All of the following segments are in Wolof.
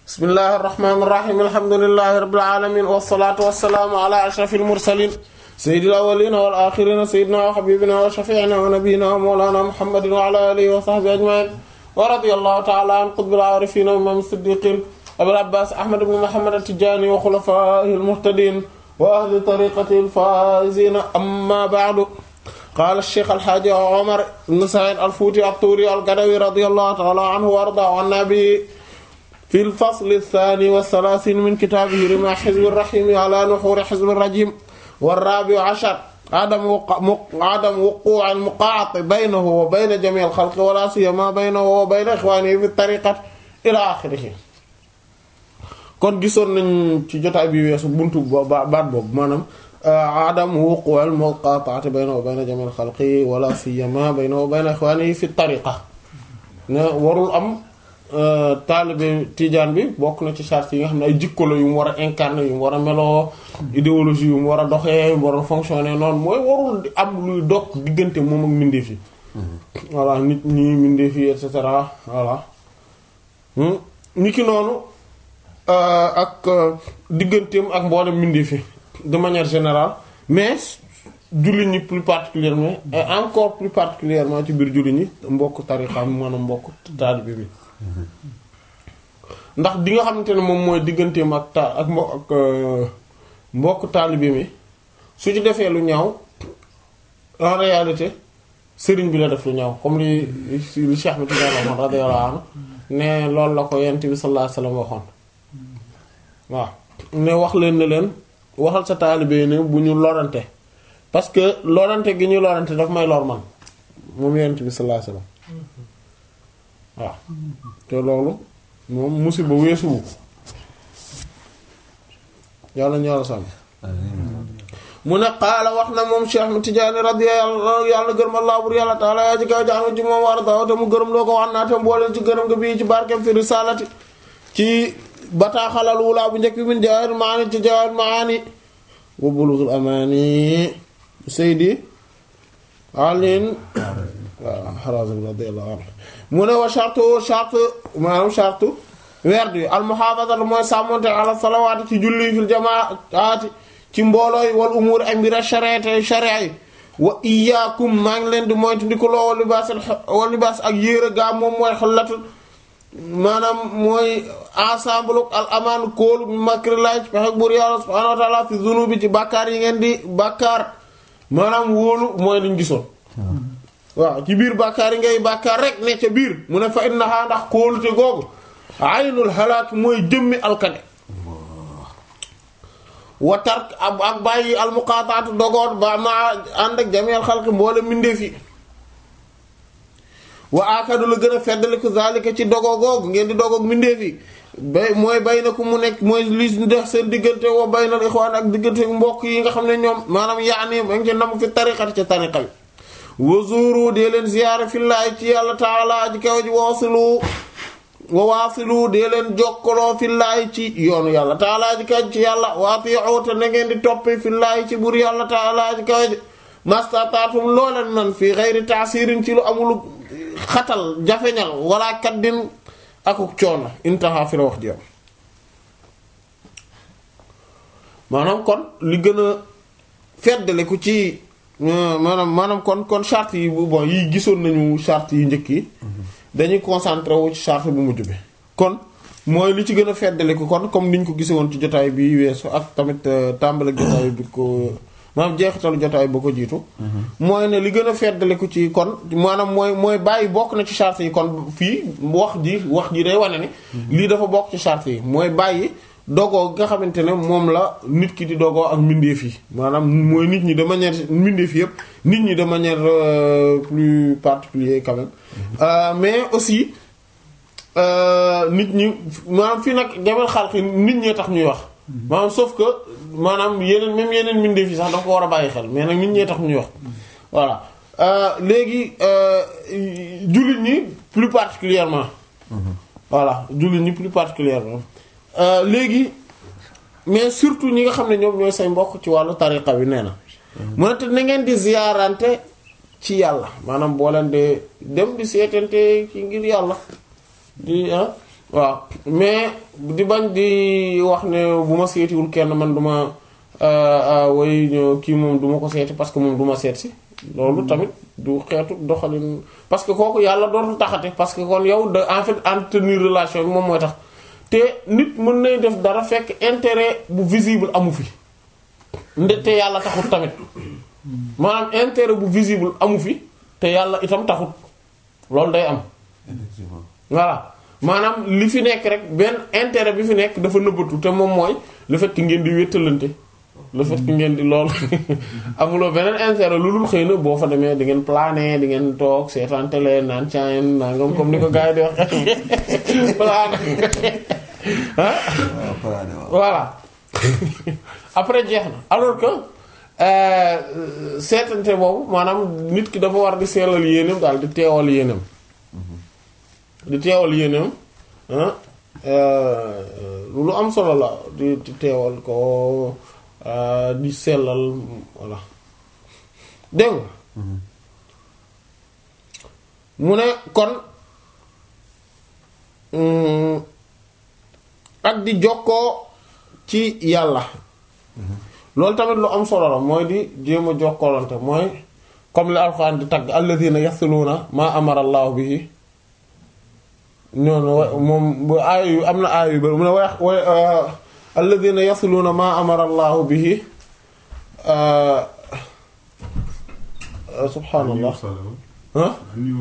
bismillahir rahmanir rahim alhamdulillahi rabbil alamin wassalatu wassalamu ala ashrafil mursalin sayyidil awwalin wal akhirin sayyidina wa habibina wa shafi'ina wa nabiyyina wa mawlana muhammadin wa ala alihi wa sahbihi ajma'in wa radiyallahu ta'ala an qutbil arifin wa imam siddiqin abil abbas ahmad ibn muhammad at-tijani wa khulafa'ihil muhtadin wa ahli tariqatihi al-faizin amma ba'du قال الشيخ الحاج عمر بن سعيد الفوتي الطوري القدوي رضي الله تعالى عنه وارضى عنا به في الفصل الثاني والثلاثين من كتابه رمى حزب الرحيم على نحور حزب الرجيم والرابع عشر عدم وقع عدم وقوع المقاعط بينه وبين جميع الخلق ولا سيما بينه وبين اخوانه في الطريقه الى اخره kon gisoon nañ ci jotaay bi weesu buntu baat boobu maanaam adam wuqu al muqata'ati bayna wa bayna jami' al xalqi wala siyama bayna wa bayna ikhwani fi tariqa ne warul am taalibe tijaan bi bokk na ci charte yi nga xam ne ay jikko la yu mu war a incarner yu mu war a meloo idéologie yu mu war a doxee yu mu war a fonctionner noonu mooy warul am luy dog diggante moom ak mbindeef yi voilà nit ñi mbindeef yi et cetera voilà ni ki noonu ak digganteem ak mboolem mbindeef yi de manière générale mais jullit ñi plus particulièrement et encore plus particulièrement ci biir jullit ñi mbokk tarixa maanaam mbokk taalibe bi ndax di nga xamante ne moom mooy digganteem ak ta ak mbo ak mbokk taalibe mi su ci defee lu ñaaw en réalité sëriñ bi la def lu ñaaw comme li li Cheikh mi Tidiane radiyallahu anhu ne loolu la ko yent bi sallallahu alayhi wasallam waxoon waaw ne wax leen ne leen waxal sa taalibe ne bu ñu lorante parce que lorante gi ñu lorante daf may lor man moom yent bi sallallahu alayhi wasallam waaw te loolu moom musiba weesuwu yàlla ñu yàlla sàmm mu ne qaala wax na moom Cheikh mi Tijaani radiyallahu yàlla gërëm Allah bur yàlla taala yaa ci kaw jaanu ci moom war daw te mu gërëm loo ko wax naa te mbooleen ci gërëm nga bii ci barkem fi risalati ci bataaxalal wulaa bu njëkk bi min jawaahir maani ci jawaahir maani wa bulughul amaani Seydi Alin waaw Harazim radiyallahu anhu mu ne wa shartu shartu maanaam shartu werd wi al muhaafazatu mooy sàmmonte ala salawaati ci julli fil jamaati ci mbooloo yi wal umuur ak mbir shariati sharia yi wa iyaakum maa ngi leen di moytu di ko loo wa libaas wa libaas ak yéer a gaa moom mooy xollatu maanaam mooy ensemble al amaan kóolu bi makrillahi ci pexe buur yàlla subhaanahu wa ta'ala fi zunubi ci bàkkaar yi ngeen di bàkkaar maanaam wóolu mooy liñ gisoon waaw ci biir bàkkaar yi ngay bàkkaar rek ne ca biir mu ne fa innaha ndax kóolute googu aynul halaak mooy jëmmi alkane wa tark ak bàyyi almuqaataatu dogoot ba ma ànd ak jameel xalqi mboole mbindeef yi wa akadu la gën a feddaliku zalika ci dogo googu ngeen di dogoog mbindeef yi bay mooy bay na ku mu nekk mooy li def seen diggante wa bay na ixwaan ak diggante mbokk yi nga xam ne ñoom maanaam yaani ma ngi ci nam fi tariqati ci tariqa bi wazuru dee leen ziyaara fillaahi ci yàlla taala ji kaw ji waasilu wa waasilu dee leen jokkaloo fillaahi ci yoonu yàlla taala ji kaw ci yàlla waati'u te na ngeen di toppi fillaahi ci bur yàlla taala ji kaw ji mastataatum looleen man fii xeyri taasirin ci lu amul xatal jafeñal wala kaddin akuk coono intaha fi la wax jëm maanaam kon li gën a feddale ku ci maanaam maanaam kon kon charte yi bon yi gisoon nañu charte yi njëkk yi dañuy concentré wu ci charte bu mujj bi kon mooy li ci gën a feddaliku kon comme niñ ko gise woon ci jotaay bi weesu ak tamit tàmbali jotaay bi ko maanaam jeexitalu jotaay ba ko jiitu mooy ne li gën a feddaliku ci kon maanaam mooy mooy bàyyi bokk na ci charte yi kon fii wax ji wax ji day wane ni lii dafa bokk ci charte yi mooy bàyyi dogoo nga xamante ne moom la nit ki di dogoo ak mbindeef yi maanaam mooy nit ñi de manière mbindeef yëpp nit ñi de manière plus particulière quand même mais aussi nit ñi maanaam fii nag jamel xalqi nit ñee tax ñuy wax maanaam sauf que maanaam yeneen même yeneen mbindeef yi sax dafa ko war a bàyyi xel mais nag nit ñee tax ñuy wax voilà léegi jullit ñi plus particulièrement voilà jullit ñi plus particulièrement léegi mais surtout ñi nga xam ne ñoom ñooy say mbokk ci wàllu tariqa bi nee na mu ne te na ngeen di ziyaarante ci yàlla maanaam boo leen de dem di seetante ci ngir yàlla di ah waaw mais di bañ di wax ne bu ma seetiwul kenn man duma way kii moom duma ko seeti parce que moom duma seet si loolu tamit du xeetu doxalin parce que kooku yàlla dootul taxate parce que kon yow de en fait entretenir relation bi moom mooy tax te nit mën nay def dara fekk intérêt bu visible amu fi nde te yàlla taxut tamit maanaam intérêt bu visible amu fi te yàlla itam taxut loolu day am effectivement voilà maanaam li fi nekk rek benn intérêt bi fi nekk dafa nëbbatu te moom mooy le fait que ngeen di wéttalante le fait que ngeen di lool amuloo beneen intérêt lu dul xëy na boo fa demee di ngeen plané di ngeen toog seetaan télé naan caayen nangam comme ni ko gars yi di wax plané ah waaw paraade waaw voilà après jeex na alors que euh, seetante boobu maanaam nit ki dafa war di seelal yéeneem daal di teewal yéeneem di teewal yéeneem ah euh, lu am solo la di di teewal ko euh, di sellal voilà dégg nga mu ne kon mm, ak di jokkoo ci yàlla loolu tamit lu am solo la mooy di jéem a jokkoolante mooy comme li alxuraan di tagg alladhina yasluna ma amara allahu bihi noonu wa- moom bu aaya yu am na aaya yu bari mu ne way way alladhina yasluna ma amara allahu bihi subhaanallah ah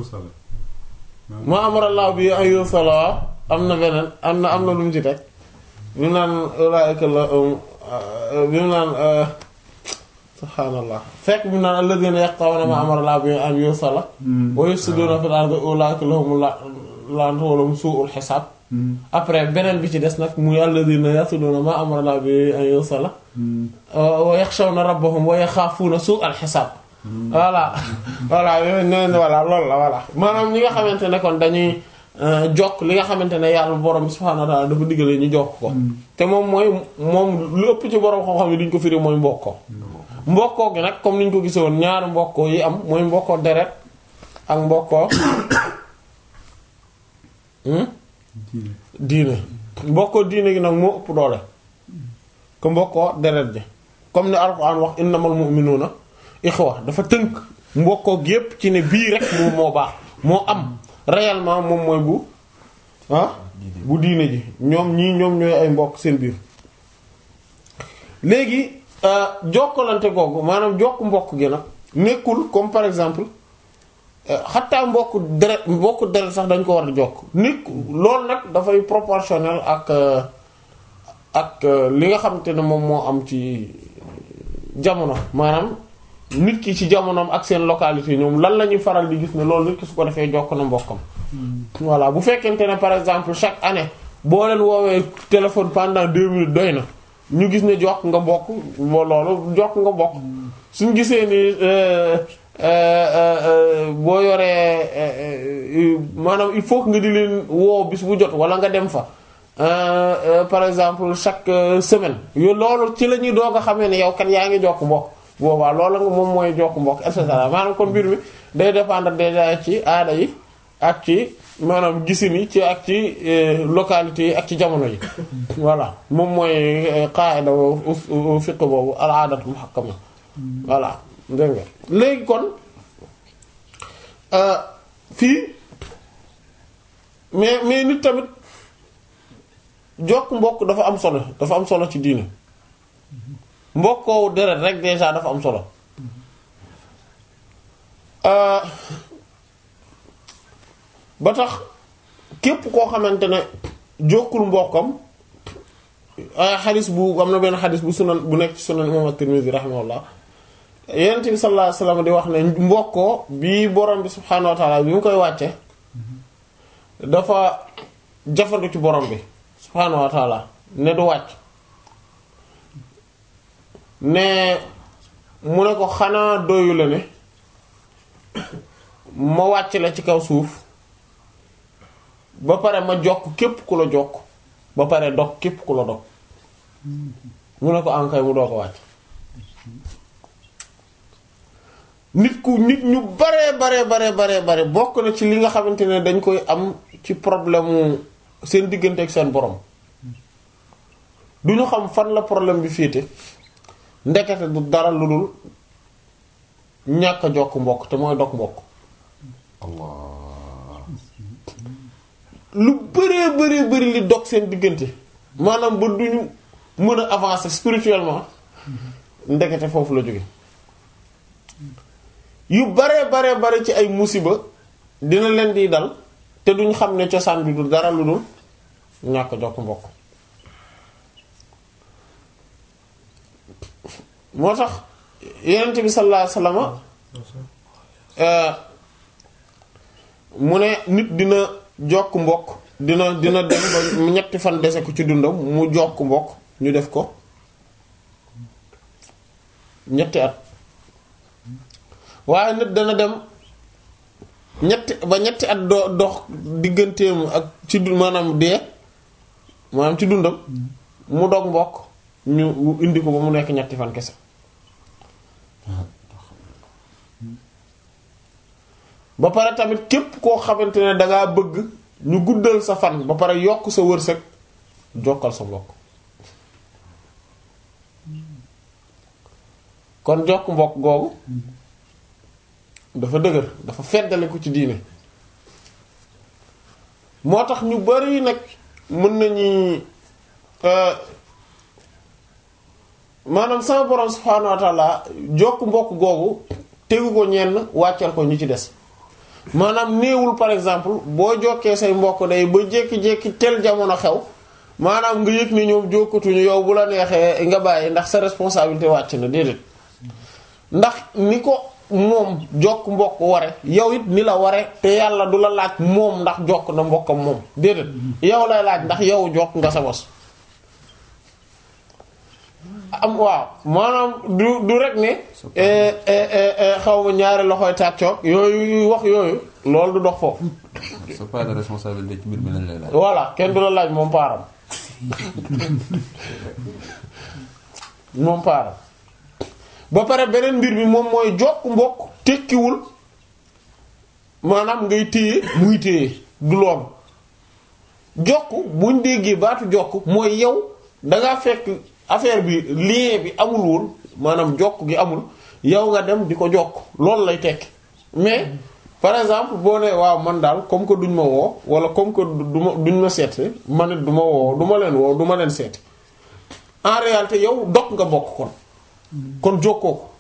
ma amara allahu bihi an yusala am na beneen am na am na lu mu ci teg bi mu naan ulaa'ika la bi mu naan subhaanallah fekk bi mu naan alladhina yaqta'una ma amara allahu bihi an yusala wa yufsiduna fil ardi ulaa'ika lahum la'natu wa lahum su'ul hisaab après beneen bi ci des nag muy alladhina yasluna ma amara allahu bihi an yusala wa yaxshawna rabbahum wa yaxaafuuna su'al hisaab voilà voilà yooyu nee na voilà loolu la voilà maanaam ñi nga xamante ne kon dañuy jokk li nga xamante ne yàlla borom bi subhaanahu wa ta'ala dafa diggalee ñu jokk ko te moom mooy moom lu ëpp ci borom xam-xam yi duñ ko firi mooy mbokkoo mbokkoo gi nag comme niñ ko gisoon ñaari mbokkoo yi am mooy mbokkoo deret ak mbokkoo hmm? diine mbokkoo diine gi nag moo ëpp doole ko mbokkoo deret ji comme ni alxuraan wax innamal mu'minuuna ixwa dafa tënk mbokkoo gi yépp ci ne bii rek moom moo baax moo am réellement moom mooy bu ah bu diine ji ñoom ñii ñoom ñooy ay mbokk seen biir léegi jokkalante googu maanaam jokk mbokk gi nag nekkul comme par exemple xattaa mbokk deret mbokk deret sax dañ ko war a jokk nekk loolu nag dafay proportionnel ak ak li nga xamante ne moom moo am ci jamono maanaam nit ki ci jamonoom ak seen localité ñoom lan la ñuy faral di gis ne loolu nit ki su ko defee jokk na mbokkam voilà bu fekkente ne par exemple chaque année boo leen woowee téléphone pendant deux minutes doy na ñu gis ne jokk nga mbokk boo loolu jokk nga mbokk suñ gisee ni boo yoree maanaam il faut que nga di leen woo bis bu jot wala nga dem fa par exemple chaque semaine yo loolu ci la ñuy doog a xamee ne yow kat yaa ngi jokk mbokk boobaa loolu nga moom mooy jokk mbokk et cetera maanaam kon mbir mi day dépendre déjà ci aada yi ak ci maanaam gisin yi ci ak ci localité yi ak ci jamono yi voilà moom mooy qaida fiqh boobu al aadatu muhakkama voilà dégg nga léegi kon fii mais mais nit tamit jokk mbokk dafa am solo dafa am solo ci diine mbokkoo deret rek déjà dafa am solo ba tax képp koo xamante ne jokkul mbokkam xadis bu am na benn xadis bu sunan bu nekk ci sunan imam at-Tirmidhi rahimahullah yonent bi sallallahu alayhi wasallam di wax ne mbokkoo bi borom bi subhaanahu wa ta'ala bi mu koy wàcce dafa jafandu ci borom bi subhaanahu wa ta'ala ne du wàcc ne mu ne ko xanaa doyu la ne ma wàcc la ci kaw suuf ba pare ma jokk képp ku la jokk ba pare dog képp ku la dog mu ne ko ankay mu doo ko wàcc nit ku nit ñu bare bare bare bare bare bokk na ci li nga xamante ne dañ koy am ci problème mu seen diggante ak seen borom du ñu xam fan la problème bi féete ndekete du dara lu dul ñàkk a jokk mbokk te mooy dog mbokk Allah lu bëree bëree bëri li dog seen diggante maanaam ba duñu mën a avancer spirituellement ndekete foofu la jóge yu baree baree bare ci ay musiba dina leen di dal te duñ xam ne cosaan bi du dara lu dul ñàkk jokk mbokk moo tax yonent bi sallallahu alayhi wasallam mu ne nit dina jokk mbokk dina dina dem ba ñetti fan dese ko ci dundam mu jokk mbokk ñu def ko ñetti at waaye nit dana dem ñetti ba ñetti at do dox digganteem ak ci du maanaam dee maanaam ci dundam mu dog mbokk ñu indi ko ba mu nekk ñetti fan kese ba pare tamit képp koo xamante ne dangaa bëgg ñu guddal sa fan ba pare yokk sa wërsëg jokkal sa mbokk kon jokk mbokk googu dafa dëgër dafa feddale ko ci diine moo tax ñu bari nag mën nañu maanaam sama borom subhaanahu wa ta'ala jokk mbokk googu tegu ko ñenn wàccal ko ñu ci des maanaam néewul par exemple boo jokkee say mbokk day ba jékki-jékki tel jamono xew maanaam nga yëg ni ñoom jokkatuñu yow bu la neexee nga bàyyi ndax sa responsabilité wàcc na déedéet ndax ni ko moom jokk mbokk ware yow it ni la ware te yàlla du la laaj moom ndax jokk na mbokkam moom déedéet yow lay laaj ndax yow jokk nga sa bos am waaw maanaam du du rek ne xaw ma ñaari loxoy tàccoog yooyu wax yooyu loolu du dox foofu sa part de responsabilité ci mbir mi lañ lay laaj. voilà kenn du la laaj moom paaram moom paaram ba pare beneen mbir bi moom mooy jokk mbokk tekkiwul maanaam ngay téye muy téye du loolu jokk buñ déggee baatu jokk mooy yow dangaa fekk affaire bi lien bi amul woon maanaam jokk gi amul yow nga dem di ko jokk loolu lay tekki mais par exemple boo ne waaw man daal comme que duñ ma woo wala comme que du ma duñ ma seet man it du ma woo du ma leen woo du ma leen seeti en réalité yow dog nga bokk kon kon jokkoo ko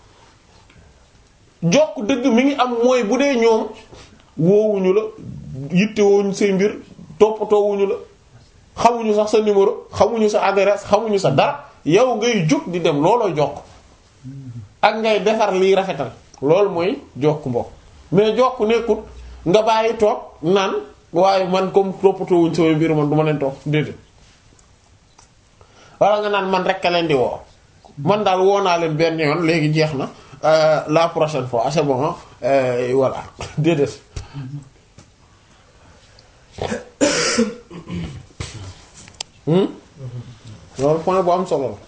jokk dëgg mi ngi am mooy bu dee ñoom woowuñu la yittewuñu say mbir toppatoowuñu la xamuñu sax sa numéro xamuñu sa adresse xamuñu sa dara yow ngay jóg di dem looloo jokk ak ngay defar liy rafetal loolu mooy jokk mbokk mais jokk nekkut nga bàyyi toog naan waaye man comme toppatoowuñu sama mbir man du ma leen toog déedéet wala nga naan man rek a leen di woo man daal woo naa leen benn yoon léegi jeex na la prochaine fois c'est bon voilà déedéet loolu point bu am solo la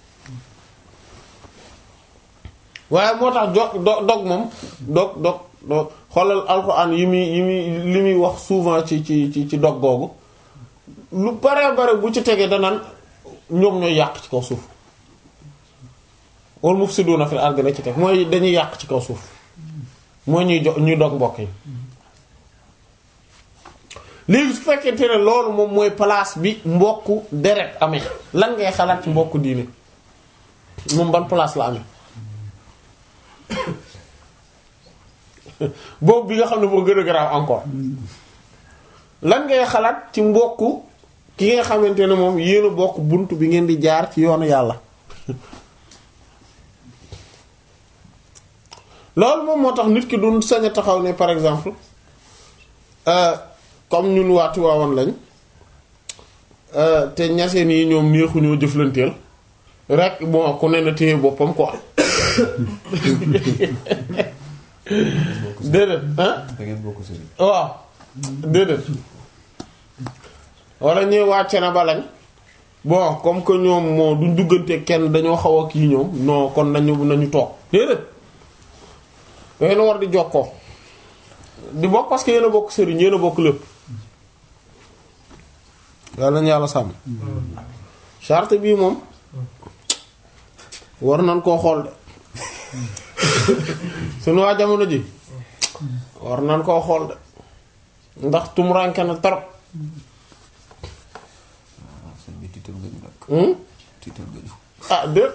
waaye moo tax jog do dog moom dog dog dog xoolal alxuraan yi muy yi muy li muy wax souvent ci ci ci ci dog googu lu bare bare bu ci tegee danaan ñoom ñooy yàq ci kaw suuf wal mufsiduna fil ardi la ci teg mooy dañuy yàq ci kaw suuf mooy ñuy jo ñuy dog mbokk yi léegi su fekkente ne loolu moom mooy place bi mbokku deret amee lan ngay xalaat ci mbokku diine moom ban place la amee boobu bi nga xam ne moo gën a garaaw encore lan ngay xalaat ci mbokku ki nga xamante ne moom yéen a bokk bunt bi ngeen di jaar ci yoonu yàlla loolu moom moo tax nit ki du sañ a taxaw ne par exemple comme ñun waati waawoon lañ te ñaseen yi ñoom neexuñoo jëflanteel rek bon ku ne na téye boppam quoi déedéet ah da ngeen bokk sëriñ. waaw déedéet wala ñuy wàcce na ba lañ bon comme que ñoom moo duñ duggante kenn dañoo xaw a kii ñoom non kon nañu nañu toog déedéet yéen a war di jokkoo di bokk parce que yéen a bokk sëriñ yéen a bokk lépp yàlla nañu yàlla sàmm charte bii moom war nañ koo xool de suñu waa jamono ji war nañ koo xool de ndax tumuranke na trop ah sëñ bi tiital nga ñu nag. hmm? tiital nga ñu. ah déet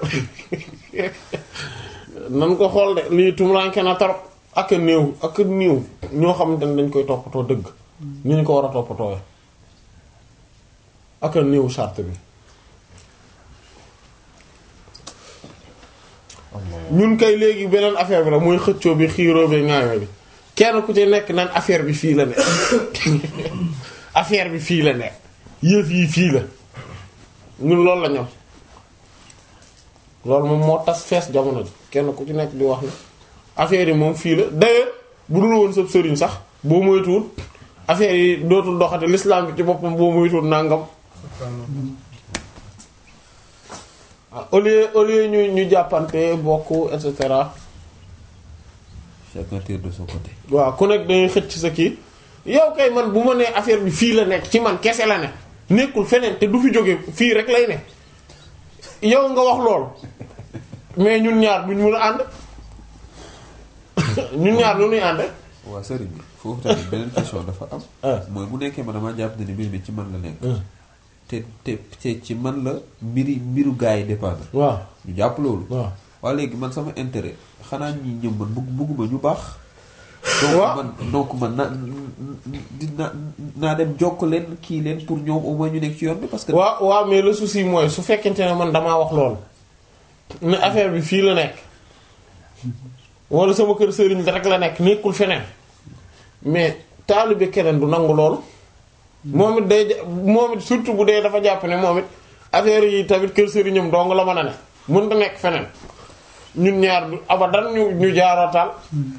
nan ko xool de lii tumuranke na trop ak a néew ak a néew ñoo xamante ne dañ koy toppatoo dëgg ni ñu ko war a toppatoo ak a néew charte bi ñun kay léegi beneen affaire bi la mooy xëccoo bi xiiroo bi ŋaayoo bi kenn ku ci nekk naan affaire bi fii la ne affaire bi fii la ne yëf yi fii la ñun loolu la ñam loolu moom moo tas fees jamono ji kenn ku ci nekk di wax ne affaire yi moom fii la d'ailleurs bu dul woon sab sëriñ sax boo moytuwul affaire yi dootul doxate l'islam bi ci boppam boo moytuwul nangam ah au lieu au lieu ñu ñu jàppante bokk et cetera chacun tire de son côté. waaw ku nekk dañuy xëcc sa kii yow kay man bu ma nee affaire bi fii la nekk ci man kese la ne nekkul feneen te du fi jóge fii rek lay ne yow nga wax lool mais ñun ñaar duñ mën a ànd ñun ñaar lu ñuy ànd. waaw sëriñ bi foofu tamit beneen question dafa am. ah mooy bu nekkee man damaa jàpp ne ni mbir mi ci man la nekk. te te te ci man la mbiri mbiru gars yi dépendre. waaw ñu jàpp loolu. waaw waaw léegi man sama intérêt xanaa ñi ñëw man bugg bugguma ñu baax. Waaw. donc man donc man na dina naa dem jokk leen kii leen pour ñoom au moins ñu nekk ci yoon bi parce que. waaw waaw mais le souci mooy su fekkente ne man damaa wax loolu ne affaire bi fii la nekk wala sama kër sëriñ rek la nekk nekkul feneen mais taalibe keneen du nangu loolu moom it day ja- moom it surtout bu dee dafa jàpp ne moom it affaire yi tamit kër sëriñam dong la mën a ne mënta nekk feneen ñun ñaar du abadan ñu ñu jaarootaal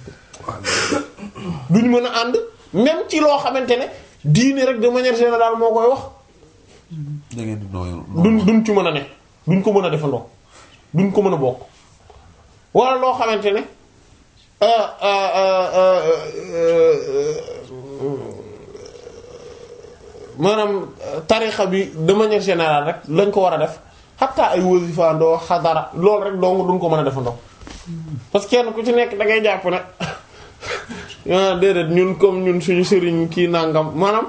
duñ mën a ànd même ci loo xamante ne diine rek de manière générale moo koy wax da ngeen di nooyu. duñ duñ ci mën a ne duñ ko mën a defandoo duñ ko mën a bokk wala loo xamante ne euh, euh, euh, euh, euh, maanaam tarixa bi de manière générale rek lañ ko war a def xataa ay wasifaandoo xadara loolu rek dong duñ ko mën a defandoo parce que kenn ku ci nekk da ngay jàpp ne ah déedéet ñun comme ñun suñu sëriñ kii nangam maanaam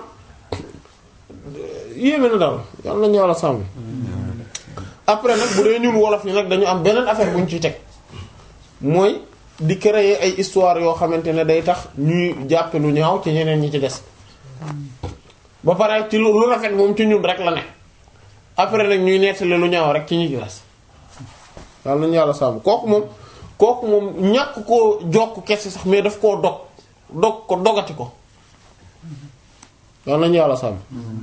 yéeme na daal yal nañu yàlla sàmm après nag bu dee ñun wolof yi nag dañu am beneen affaire bu ñu ciy teg mooy di créer ay histoire yoo xamante ne day tax ñuy jàppe lu ñaaw ci ñeneen ñi ci des ba pare ci lu lu rafet moom ci ñun rek la ne après nag ñuy nettali lu ñaaw rek ci ñi ci des yal nañu yàlla sàmm kooku moom kooku moom ñàkk koo jokk kese sax mais daf koo dog dog ko dogati ko yal nañu yàlla sàmm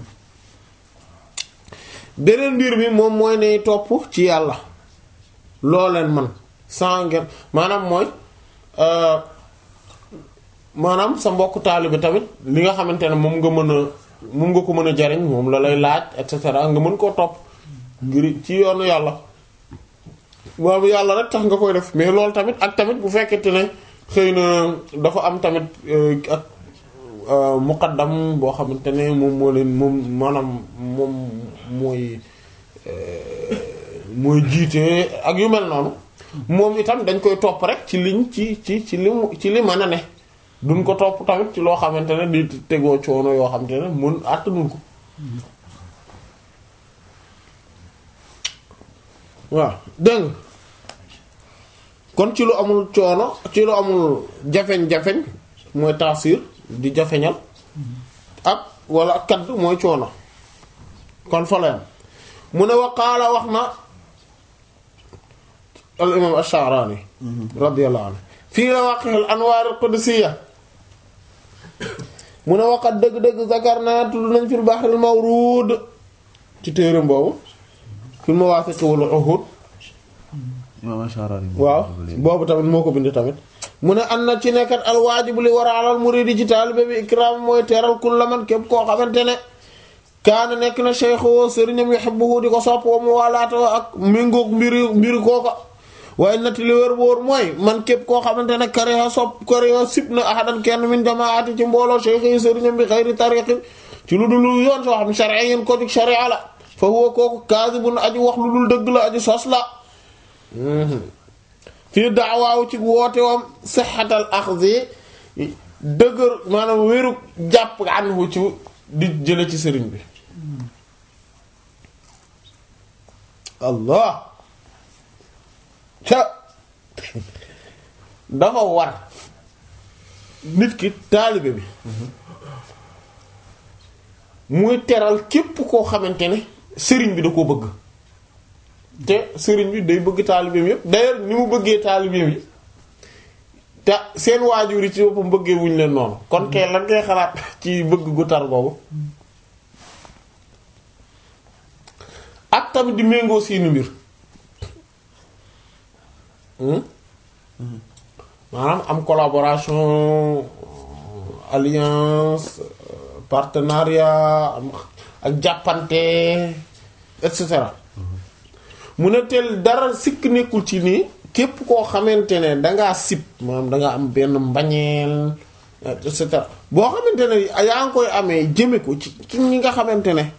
beneen mbir mi moom mooy ne topp ci yàlla loo leen man sans ngeen maanaam mooy euh, maanaam sa mbokk taalibe tamit li nga xamante ne moom nga mën a moom nga ko mën a jariñ moom la lay laaj et cetera nga mën koo topp ngir ci yoonu yàlla waaw yàlla rek tax nga koy def mais loolu tamit ak tamit bu fekkente ne xëy na dafa am tamit euh, ak euh, muqaddam boo xamante ne moom moo leen moom maanaam moom mooy euh, mooy jiite ak yu mel noonu moom itam dañ koy topp rek ci liñ ci ci ci li mu ci li mën a ne duñ ko topp tamit ci loo xamante ne di tegoo coono yoo xamante ne mun àttanuñ ko waaw dégg nga kon ci lu amul coono ci lu amul jafeñ-jafeñ mooy taasir di jafeñal ak wala ak kadd mooy coono kon fa la yam mu ne waqaala wax na al imam ash-Sha'rani radiyallahu anhu fii lawaqih al anwaar al qudusiyya mu ne waqat dëgg-dëgg zakarna tudd nañ fil bahr al mawrud ci téeram boobu fil mawaafiq wal uhud Imam Ash-Sha'rani waaw boobu tamit moo ko bind tamit mu ne an na ci nekkat al waajibu li war a alal muridi ci taalibe bi ikram mooy teeral kulla man képp koo xamante ne kaana nekk na cheikhu sëriñam yuhibbuhu di ko sopp wa mu waalaata ak méngoog mbiri mbiri kooka waaye nati li wér wóor mooy man képp koo xamante ne kariha sopp kariha sib na ahadan kenn min jamaati ci mbooloo cheikh yi sëriñam bi xayri tariqi ci lu dul yoon soo xam sharia yéen ko jug sharia la fa huwa kooku kaasibun aji wax lu dul dëgg la aji sos la fii daawaaw ci woote wam sixatal axzi dëgër maanaam wéru jàpp anhu ci di jële ci sëriñ bi allah ca dafa war nit ki taalibe bi muy teral képp koo xamante ne sëriñ bi da koo bëgg te sëriñ bi day bëgg taalibeem yépp d'ailleurs ni mu bëggee taalibeem yi te seen waajur yi ci boppam bëggee wuñ leen noonu kon kay lan ngay xalaat ci bëgg gu tar boobu ak tamit di méngoo seeni mbir maanaam am collaboration alliance partenariat am ak jàppante et cetera mu ne teel dara sikk nekkul ci nii képp koo xamante ne dangaa sib maanaam dangaa am benn mbañeel et cetera boo xamante ne yaa ngi koy amee jëme ko ci ci ñi nga xamante ne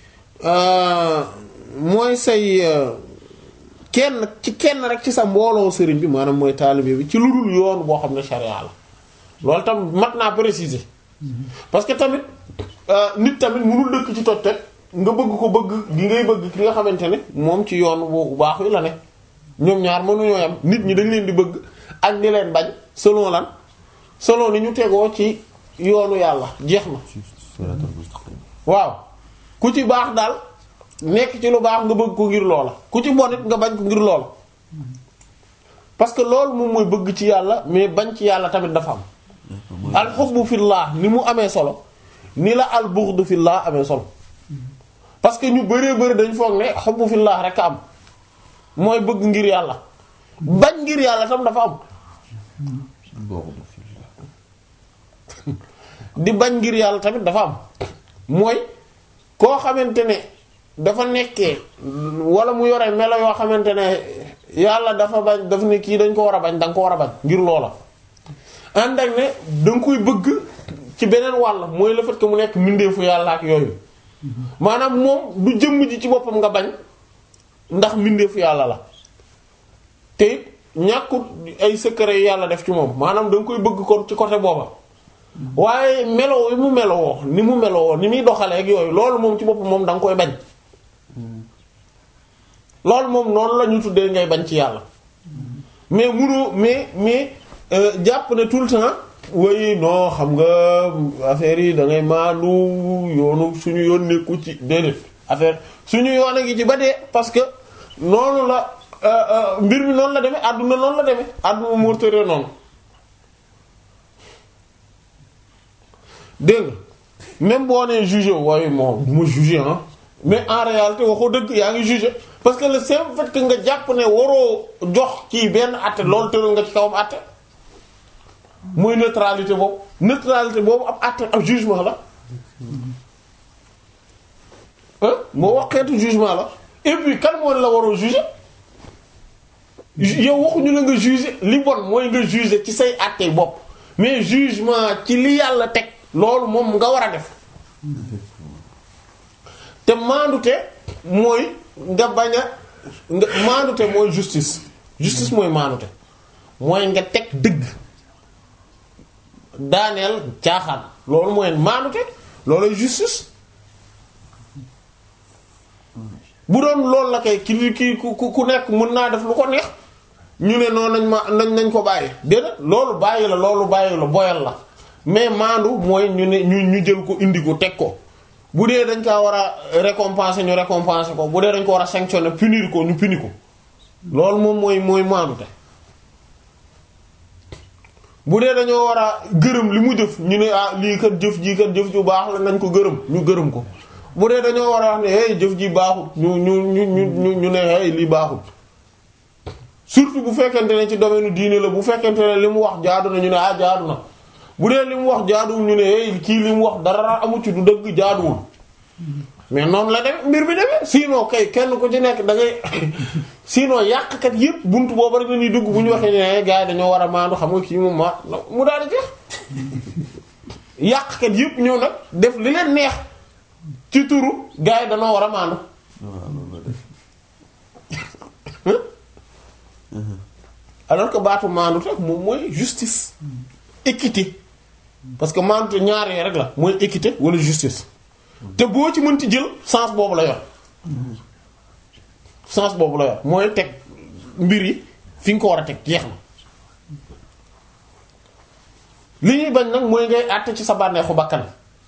mooy say kenn ci kenn rek ci sa mbooloo sëriñ bi maanaam mooy taalibe bi ci lu dul yoon boo xam ne charia la loolu tam mat naa préciser parce que tamit nit tamit mënul dëkk ci toj toj nga bëgg ko bëgg gi ngay bëgg ki nga xamante ne moom ci yoon bu baax wi la ne ñoom ñaar mënuñoo yam nit ñi dañ leen di bëgg ak ni leen bañ selon lan selon ni ñu tegoo ci yoonu yàlla jeex na waaw ku ci baax daal nekk ci lu baax nga bëgg ko ngir loola ku ci bon it nga bañ ko ngir loola parce que loolu moom mooy bëgg ci yàlla mais bañ ci yàlla tamit dafa am al hubbu fillah ni mu amee solo ni la al bughdu fillah amee solo parce que ñu bëree bëri dañ foog ne hubbu fillah rek a am mooy bëgg ngir yàlla bañ ngir yàlla tam dafa am di bañ ngir yàlla tamit dafa am mooy koo xamante ne dafa nekkee wala mu yore melo yoo xamante ne yàlla dafa bañ daf ne kii dañ ko war a bañ da nga ko war a bañ ngir loola ànd ak ne da nga koy bëgg ci beneen wàll mooy le fait que mu nekk mbindeefu yàlla ak yooyu maanaam moom du jëmm ji ci boppam nga bañ ndax mbindeefu yàlla la te it ñàkkut ay secret yàlla def ci moom maanaam da nga koy bëgg kon ci côté booba waaye meloo yi mu meloo ni mu meloo ni muy doxalee ak yooyu loolu moom ci boppam moom da nga koy bañ loolu moom noonu la ñu tuddee ngay bañ ci yàlla mais munoo mais mais jàpp ne tout le temps way non xam nga affaire yi da ngay maandu yoonu suñu yoon nekku ci déedéet affaire suñu yoon a ngi ci ba dee parce que noonu la mbir mi noonu la demee àdduna noonu la demee àdduna moo tëree noonu dégg nga même boo nee jugé waaye moom du ma jugé ah mais en réalité waxoo dëgg yaa ngi jugé parce que le simple fait que nga jàpp ne waroo jox kii benn àtte loolu tëral nga ci kawam àtte mooy neutralité boobu neutralité boobu ab àtte ab jugement la ah moo wax xeetu jugement la et puis kan moo la waroo juger yow waxuñu la nga juger li bon mooy nga juger ci say àtte bopp mais jugement ci li yàlla teg loolu moom nga war a def te maandute mooy nga bañ a nga maandute mooy justice justice mooy maandute mooy nga teg dëgg daaneel caaxaan loolu mooy maandute loolu justice bu doon loolu la kay ki ki ku ku nekk mën naa def lu ko neex ñu ne noonu nañ ma nañ nañ ko bàyyi déedéet loolu bàyyi la loolu bàyyi la boyal la mais maandu mooy ñu ne ñu ñu jël ko indi ko teg ko bu dee dañ kaa war a récompenser ñu récompenser ko bu dee dañ ko war a sanctionner punir ko ñu punir ko loolu moom mooy mooy maandu te bu dee dañoo war a gërëm li mu jëf ñu ne ah lii kat jëf ji kat jëf ju baax la nañ ko gërëm ñu gërëm ko bu dee dañoo war a wax ne hey jëf ji baaxut ñu ñu ñu ñu ñu ne hey lii baaxut surtout bu fekkente ne ci domaine diine la bu fekkente ne li mu wax jaadu na ñu ne ah jaadu na bu dee li mu wax jaaduwul ñu ne hey kii li mu wax dara amu ci du dëgg jaaduwul mais noonu la demee mbir bi demee sinon kay kenn ku ci nekk da ngay sinon yàqkat yépp buntu boobu rek la ñuy dugg bu ñu waxee ne gars yi dañoo war a maandu xam nga kii moom ma mu daal di jeex yàqkat yépp ñëw nag def li leen neex ci turu gars yi danoo war a maandu waaw loolu la def alors que baatu maandu rek moom mooy justice équité parce que maandu te ñaar yi rek la mooy équité wala justice te boo ci mënti jël sens boobu la yor sens boobu la yor mooy teg mbir yi fi nga ko war a teg jeex na li ñuy bañ nag mooy ngay àtte ci sa bànneexu bakkan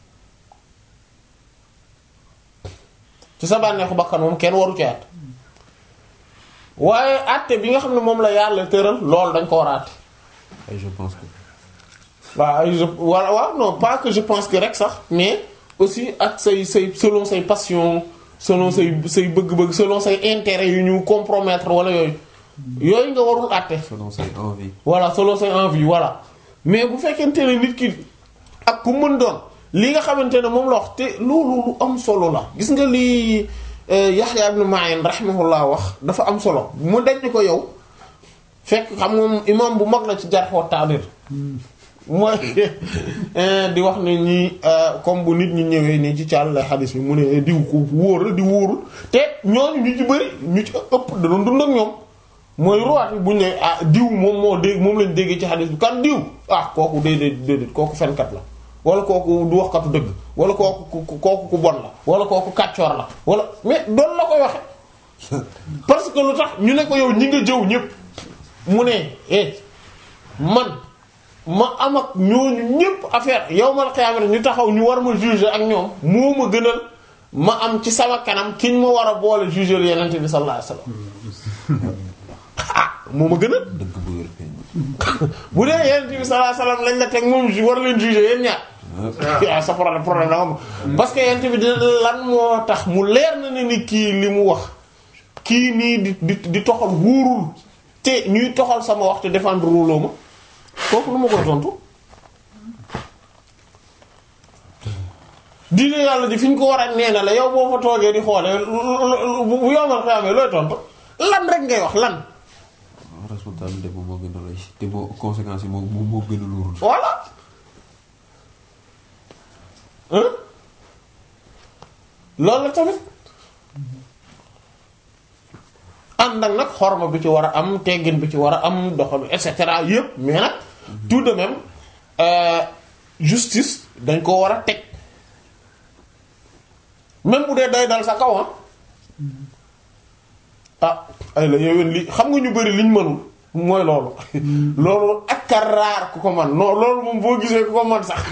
ci sa bànneexu bakkan moom kenn waru ci àtte waaye àtte bi nga xam ne moom la yàlla tëral loolu dañ ko war a àtte ay je pense que waaw ay je wala waaw non pas que je pense que rek sax mais aussi ak say say selon say passion selon say say bëgg-bëgg selon say intérêt yu ñu compromettre wala yooyu yooyu nga warul àtte selon say envie voilà selon say envie voilà mais bu fekkente ne nit ki ak ku mën doon li nga xamante ne moom la wax te loolu lu am solo la gis nga lii Yahya ibn Ma'in rahimahullah wax dafa am solo mu dañ ko yow fekk xam nga imam bu mag la ci jarh wa ta'dil mooy di wax ne ñi comme bu nit ñi ñëwee nii ci càll xadis bi mu ne diw ko wóor la di wóorul te ñooñu ñu ci bëri ñu ci ëpp da doon dund ak ñoom mooy ruwaat bi bu ñu ne ah diw moom moo dégg moom lañ déggee ci xadis bi kan diw ah kooku déedéet déedéet kooku fenkat la wala kooku du waxkatu dëgg wala kooku ku kooku ku bon la wala kooku kàccoor la wala mais doon la koy waxe parce que lu tax ñu ne ko yow ñi nga jëw ñëpp mu ne eh man ma am ak ñooñu ñëpp affaire yow mal xiyaamata ñu taxaw ñu war ma juger ak ñoom moo ma gënal ma am ci sama kanam ki ñu ma war a boole juger yenente bi sallallahu alayhi wasallam ah moo ma gënal dëgg bu wér feeñ bu dee yenente bi sallallahu alayhi wasallam lañ la teg moom war leen juger yéen ñaar waaw sa problème problème da am parce que yenente bi di lan moo tax mu leer na ne ni kii li mu wax kii nii di di di toxal wóorul te ñuy toxal sama wax te défendre ruloo ma kooku nu ma koy tontu diine yàlla ji fi ñu ko war a nee na la yow boo fa toogee di xoolee bu yomal xamee looy tontu lan rek ngay wax lan responsabilité moom moo gën a rëy te moo conséquences yi moo moo gën a lourd voilà hein loolu la tamit ànd ak nag xorma bi ci war a am teggin bi ci war a am doxal et cetera yépp mais nag tout de même euh, justice dañ ko war a teg même bu dee day dal sa kaw ah ay la yowén li xam nga ñu bari liñ mënul mooy loolu loolu ak a raar ku ko man non loolu moom boo gisee ku ko man sax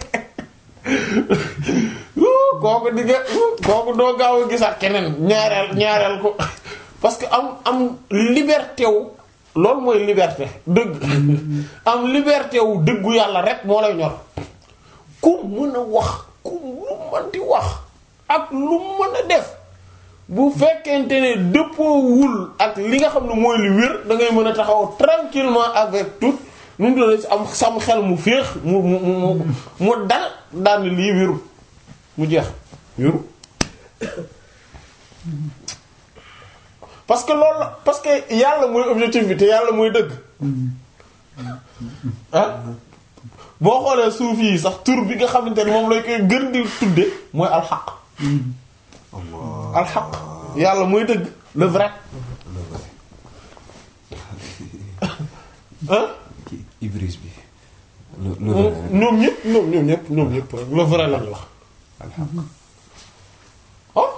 kooku digga kooku doo gaaw a gisaat keneen ñaareel ñaareel ko parce que am am liberté wu loolu mooy liberté dëgg am liberté wu dëggu yàlla rek moo lay ñor ku mën a wax ku lu mën di wax ak lu mën a def bu fekkente ne dëppoowul ak li nga xam ne mooy li wér da ngay mën a taxaw tranquillement avec tout nu mu tuddee am sam xel mu féex mu mu mu mu dal daal ni lii wéru mu jeex wéru parce que loolu la parce que yàlla mooy objectif bi te yàlla mooy dëgg ah boo xoolee suuf yi sax tur bi nga xamante ne moom lay koy gën di tudde mooy alxaq alxaq yàlla mooy dëgg le vrai ah ci ibris bi le le vrai rek. ñoom ñëpp ñoom ñoom ñëpp ñoom ñëpp le vrai lañ wax ah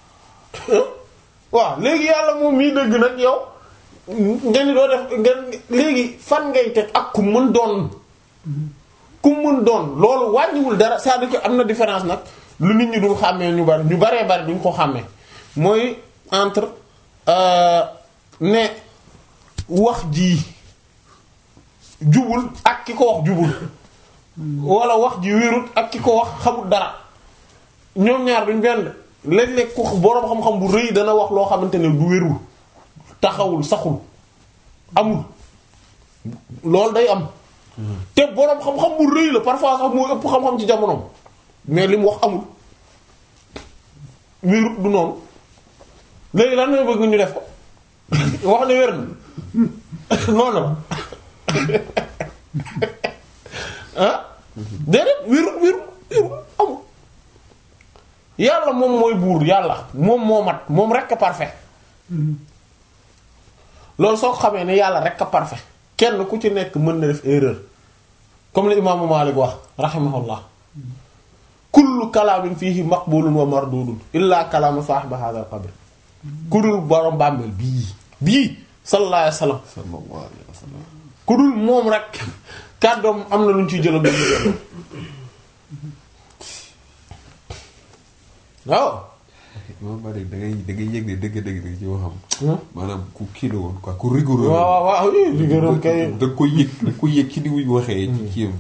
waaw léegi yàlla moom mii dëgg nag yow nga ni doo def nga léegi fan ngay teg ak ku mën doon ku mën doon loolu wàññiwul dara c'est-à-dire que am na différence nag lu nit ñi dul xàmmee ñu bari ñu baree bari duñ ko xàmmee mooy entre euh, ne wax ji jubul ak ki ko wax jubul wala wax ji wérut ak ki ko wax xamul dara ñoom ñaar duñ benn léeg-léeg ku boroom xam-xam bu rëy dana wax loo xamante ne du wérul taxawul saxul amul loolu day am te boroom xam-xam bu rëy la parfois sax moo ëpp xam-xam ci jamonoom mais li mu wax amul wérut du noonu léegi lan mooy bëgg ñu def ko wax ne wér na noonu la ah déedéet wérut wérut wérut amul yàlla moom mooy buur yàlla moom moo mat moom rekk a parfait loolu soo ko xamee ne yàlla rekk a parfait kenn ku ci nekk mën na def erreur comme li imaamu Maalik wax rahimahullah kullu kalaamin fiihi maqbulun wa mardudun illa kalaamu saahibi hadha al-qabr ku dul borom bàmmeel bii bii sallallahu alayhi wa sallam sallallahu alayhi wa sallam ku dul moom rek kàddoom am na lu ñu ciy jëlam lu ñu jëlam waaw moom ba léegi da ngay da ngay yëg ne dëgg-dëgg da ci waxam maanaam ku kii la woon quoi ku rigoureux waaw waaw waaw oui rigoureuse kay da nga koy yëg da nga koy yëg ci ni muy waxee ci kiyam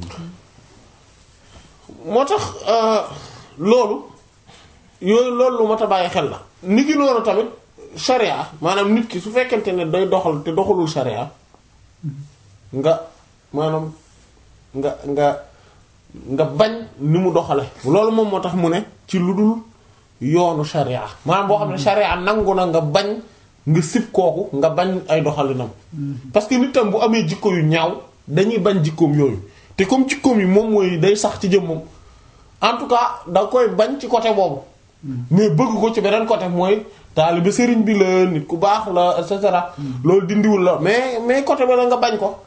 moo tax loolu yooyu loolu lu mat a bàyyi xel la ni ki noonu tamit sharia maanaam nit ki su fekkente ne day doxal te doxalul sharia nga maanaam nga nga nga bañ ni mu doxale loolu moom moo tax mu ne ci lu dul yoonu sharia maanaam boo xam ne sharia nangu na nga bañ nga sib kooku nga bañ ay doxalinam parce que nit tam bu amee jikko yu ñaaw dañuy bañ jikkoom yooyu te comme jikkoom yi moom mooy day sax ci jëmmam en tout cas da koy bañ ci côté boobu mais bëgg ko ci beneen côté mooy taalibe sëriñ bi la nit ku baax la et cetera loolu dindiwul la mais mais côté ba la nga bañ ko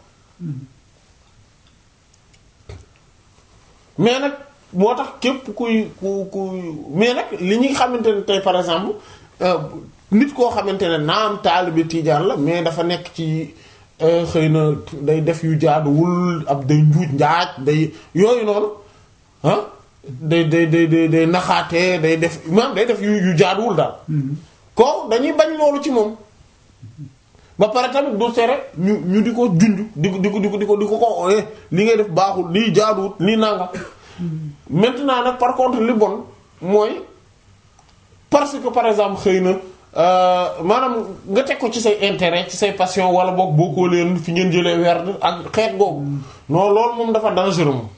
mais nag moo tax képp kuy ku kuy mais nag li ñuy xamante ne tey par exemple nit koo xamante ne naam taalibe tiijaan la mais dafa nekk ci xëy na day def yu jaaduwul ab day njuuj njaaj day yooyu noonu ah day day day day day naxaatee day def maanaam day def yu yu jaaduwul daal ko dañuy bañ loolu ci moom ba pare tamit du tere ñu ñu di ko junj di ko di ko di ko di ko di ko ko li ngay def baaxul lii jaaduwul lii nanga maintenant nag par contre li bon mooy parce que par exemple xëy na maanaam nga teg ko ci say intérêt ci say passion wala boog boo ko leen fi ngeen jëlee werd ak xeet googu non loolu moom dafa dangereux moom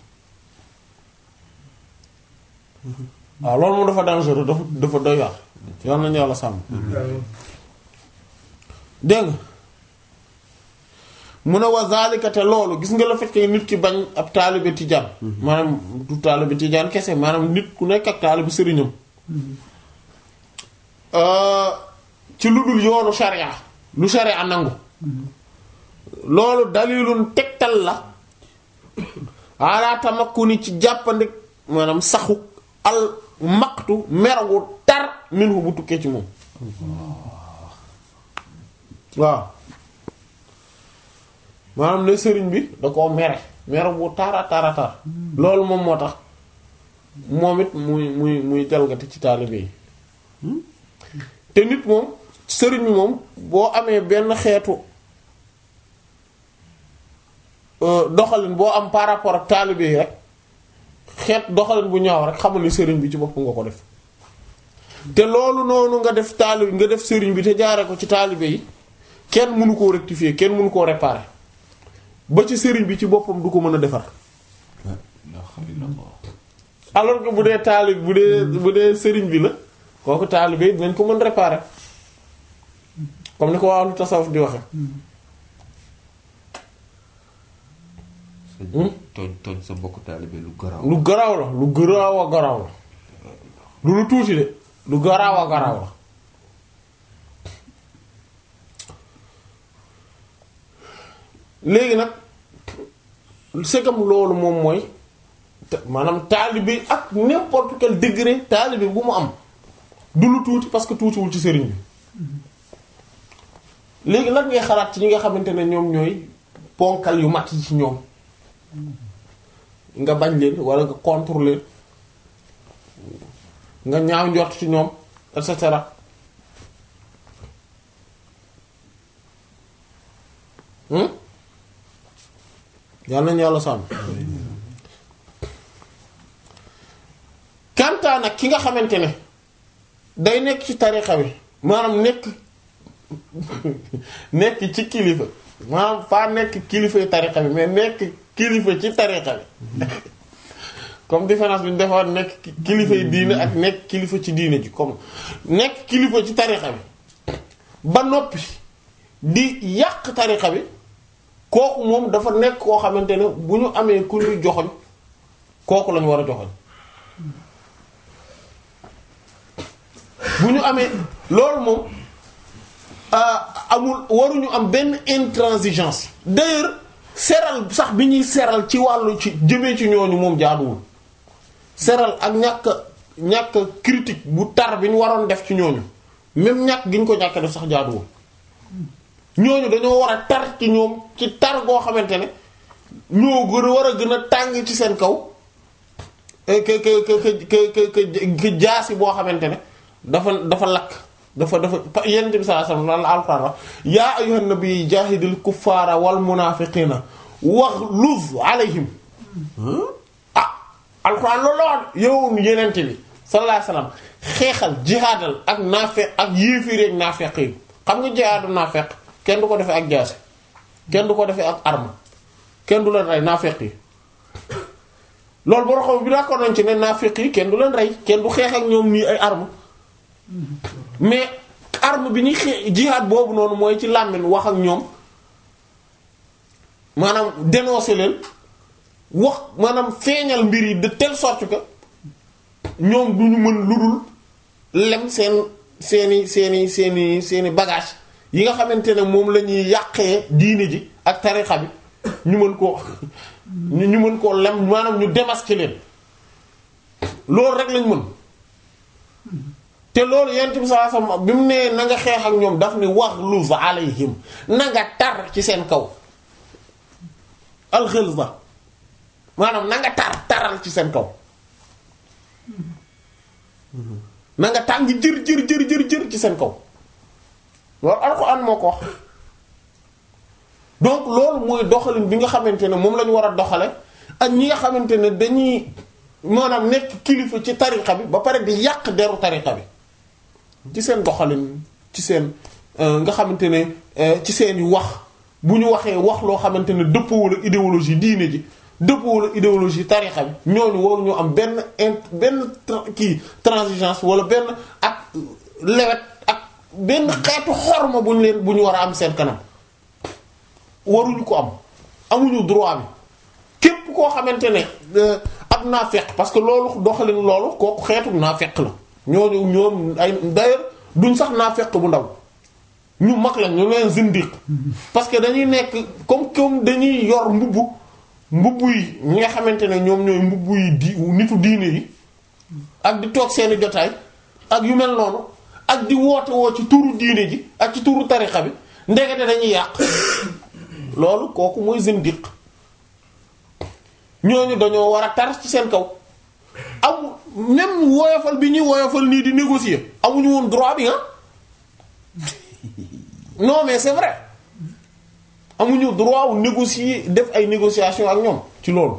waaw loolu moom dafa dangereux dafa dafa doy waar yal nañu yàlla sàmm dégg nga mu ne wa zalika te loolu gis nga la fait que nit ki bañ ab taalibe tijaan maanaam du taalibe tijaan kese maanaam nit ku nekk ak taalibe sëriñam ci lu dul yoonu sharia lu sharia nangu loolu dalilun tegtal la ala tamakkuni ci jàppandi maanaam saxu al maqtu meragu tar minhu bu tukkee ci moom waaw maanaam ne sëriñ bi da koo mere mere bu tara tara tar loolu moom moo tax moom it muy muy muy jalgati ci taalibe yi te nit moom sëriñ bi moom boo amee benn xeetu doxalin boo am par rapport ak taalibe yi rek xeet doxalin bu ñaaw rek xamul ni sëriñ bi ci bopp nga ko def te loolu noonu nga def taalibe nga def sëriñ bi te jaare ko ci taalibe yi kenn mënu koo rectifier kenn mënu koo réparer ba ci sëriñ bi ci boppam du ko mën a defar alors que bu dee taalib bu dee bu dee sëriñ bi la kooku taalibe yi dinañ ko mën réparer comme ni ko waa lu tasawuf di waxe tooñ tooñ sa mbokku taalibe lu garaaw lu garaaw la lu garaaw a garaaw la lu lu tuuti de lu garaaw a garaaw la léegi nag c'est comme loolu moom mooy maanaam taalibe ak n'importe quel degré taalibe bu mu am du lu tuuti parce que tuutiwul ci sëriñ bi léegi nag ngay xalaat ci ñi nga xamante ne ñoom ñooy ponkal yu mat yi ci ñoom nga bañ leen wala nga contre leen nga ñaaw njort ci ñoom et cetera yàlla nañu yàlla sàmm kantaa nag ki nga xamante ne day nekk ci tarixa bi maanaam nekk nekk ci kilifa maanaam faa nekk kilifa tarixa bi mais nekk kilifa ci tarixa bi comme différence bi ñu defoon nekk kilifa yi diine ak nekk kilifa ci diine ji comme nekk kilifa ci tarixa bi ba noppi di yàq tarixa bi kooku moom dafa nekk koo xamante ne bu ñu amee ku ñu joxoñ kooku lañu war a joxoñ bu ñu amee loolu moom amul waruñu am benn intransigeance d'ailleurs seral sax bi ñuy seral ci wàllu ci jëmee ci ñooñu moom jaaduwul seral ak ñàkk ñàkk critique bu tar bi ñu waroon def ci ñooñu même ñàkk gi ñu ko ñàkk def sax jaaduwul ñooñu dañoo war a tar ci ñoom ci tar goo xamante ne ñoo gën a war a gën a tàng ci seen kaw que que que que que jaasi boo xamante ne dafa dafa lakk dafa dafa yonent bi sallallahu alayhi wasallam la Alxuraan wax yaa ayyuhan nabi jaahidil kuffaara wal munaafiqiina waghluz alayhim ah Alxuraan loolu la wax yow yonent bi sallallahu alayhi wasallam xeexal jihaadal ak naafeq ak yéeféer ak naafeq yi xam nga jihaadu naafeq kenn du ko defee ak jaasi kenn du ko defee ak arme kenn du leen rey naafeq yi loolu boo xam bi d'accord nañ ci ne naafeq yi kenn du leen rey kenn du xeex ak ñoom nii ay arme mais arme bi ñuy xeex jihaad boobu noonu mooy ci làmmiñ wax ak ñoom maanaam dénoncer leen wax maanaam feeñal mbir yi de telle sorte que ñoom du ñu mën lu dul lem seen seeni seeni seeni seeni bagage yi nga xamante ne moom la ñuy yàqee diine ji ak tarixa bi ñu mën koo ñu mën koo lem maanaam ñu démasquer leen loolu rek lañ mën te loolu yent bi sallallahu alayhi wasallam bi mu nee na nga xeex ak ñoom daf ni waghluz alayhim na nga tar ci seen kaw al-ghilza maanaam na nga tar taral ci seen kaw na nga tàng jër jër jër jër jër ci seen kaw loolu alxuraan moo ko wax donc loolu mooy doxalin bi nga xamante ne moom la ñu war a doxale ak ñi nga xamante ne dañuy maanaam nekk kilifa ci tariqa bi ba pare di yàq deru tariqa bi ci seen doxalin ci seen nga xamante ne ci seen i wax bu ñu waxee wax loo xamante ne dëppoo ak idéologie diine ji dëppoo ak idéologie tariqa bi ñooñu waruñu am benn int benn kii transigence wala benn ak lewet ak benn xeetu xorma bu ñu leen bu ñu war a am seen kanam waruñu ko am amuñu droit bi képp koo xamante ne ab naafeq parce que loolu doxalin loolu kooku xeetu naafeq la ñooñu ñoom ay d'ailleurs duñ sax naafeq bu ndaw ñu mag la ñu leen zindiq parce que dañuy nekk comme comme dañuy yor mbubb mbubb yi ñi nga xamante ne ñoom ñooy mbubb yi di nitu diine yi ak di toog seeni jotaay ak yu mel noonu ak di woote woo ci turu diine ji ak ci turu tarixa bi ndekete dañuy yàq loolu kooku mooy zindiq ñooñu dañoo war a tar ci seen kaw amu même woyofal bi ñuy woyofal nii di négocier amuñu woon droit bi ah non mais c'est vrai amuñu droit wu négocier def ay négociation ak ñoom ci loolu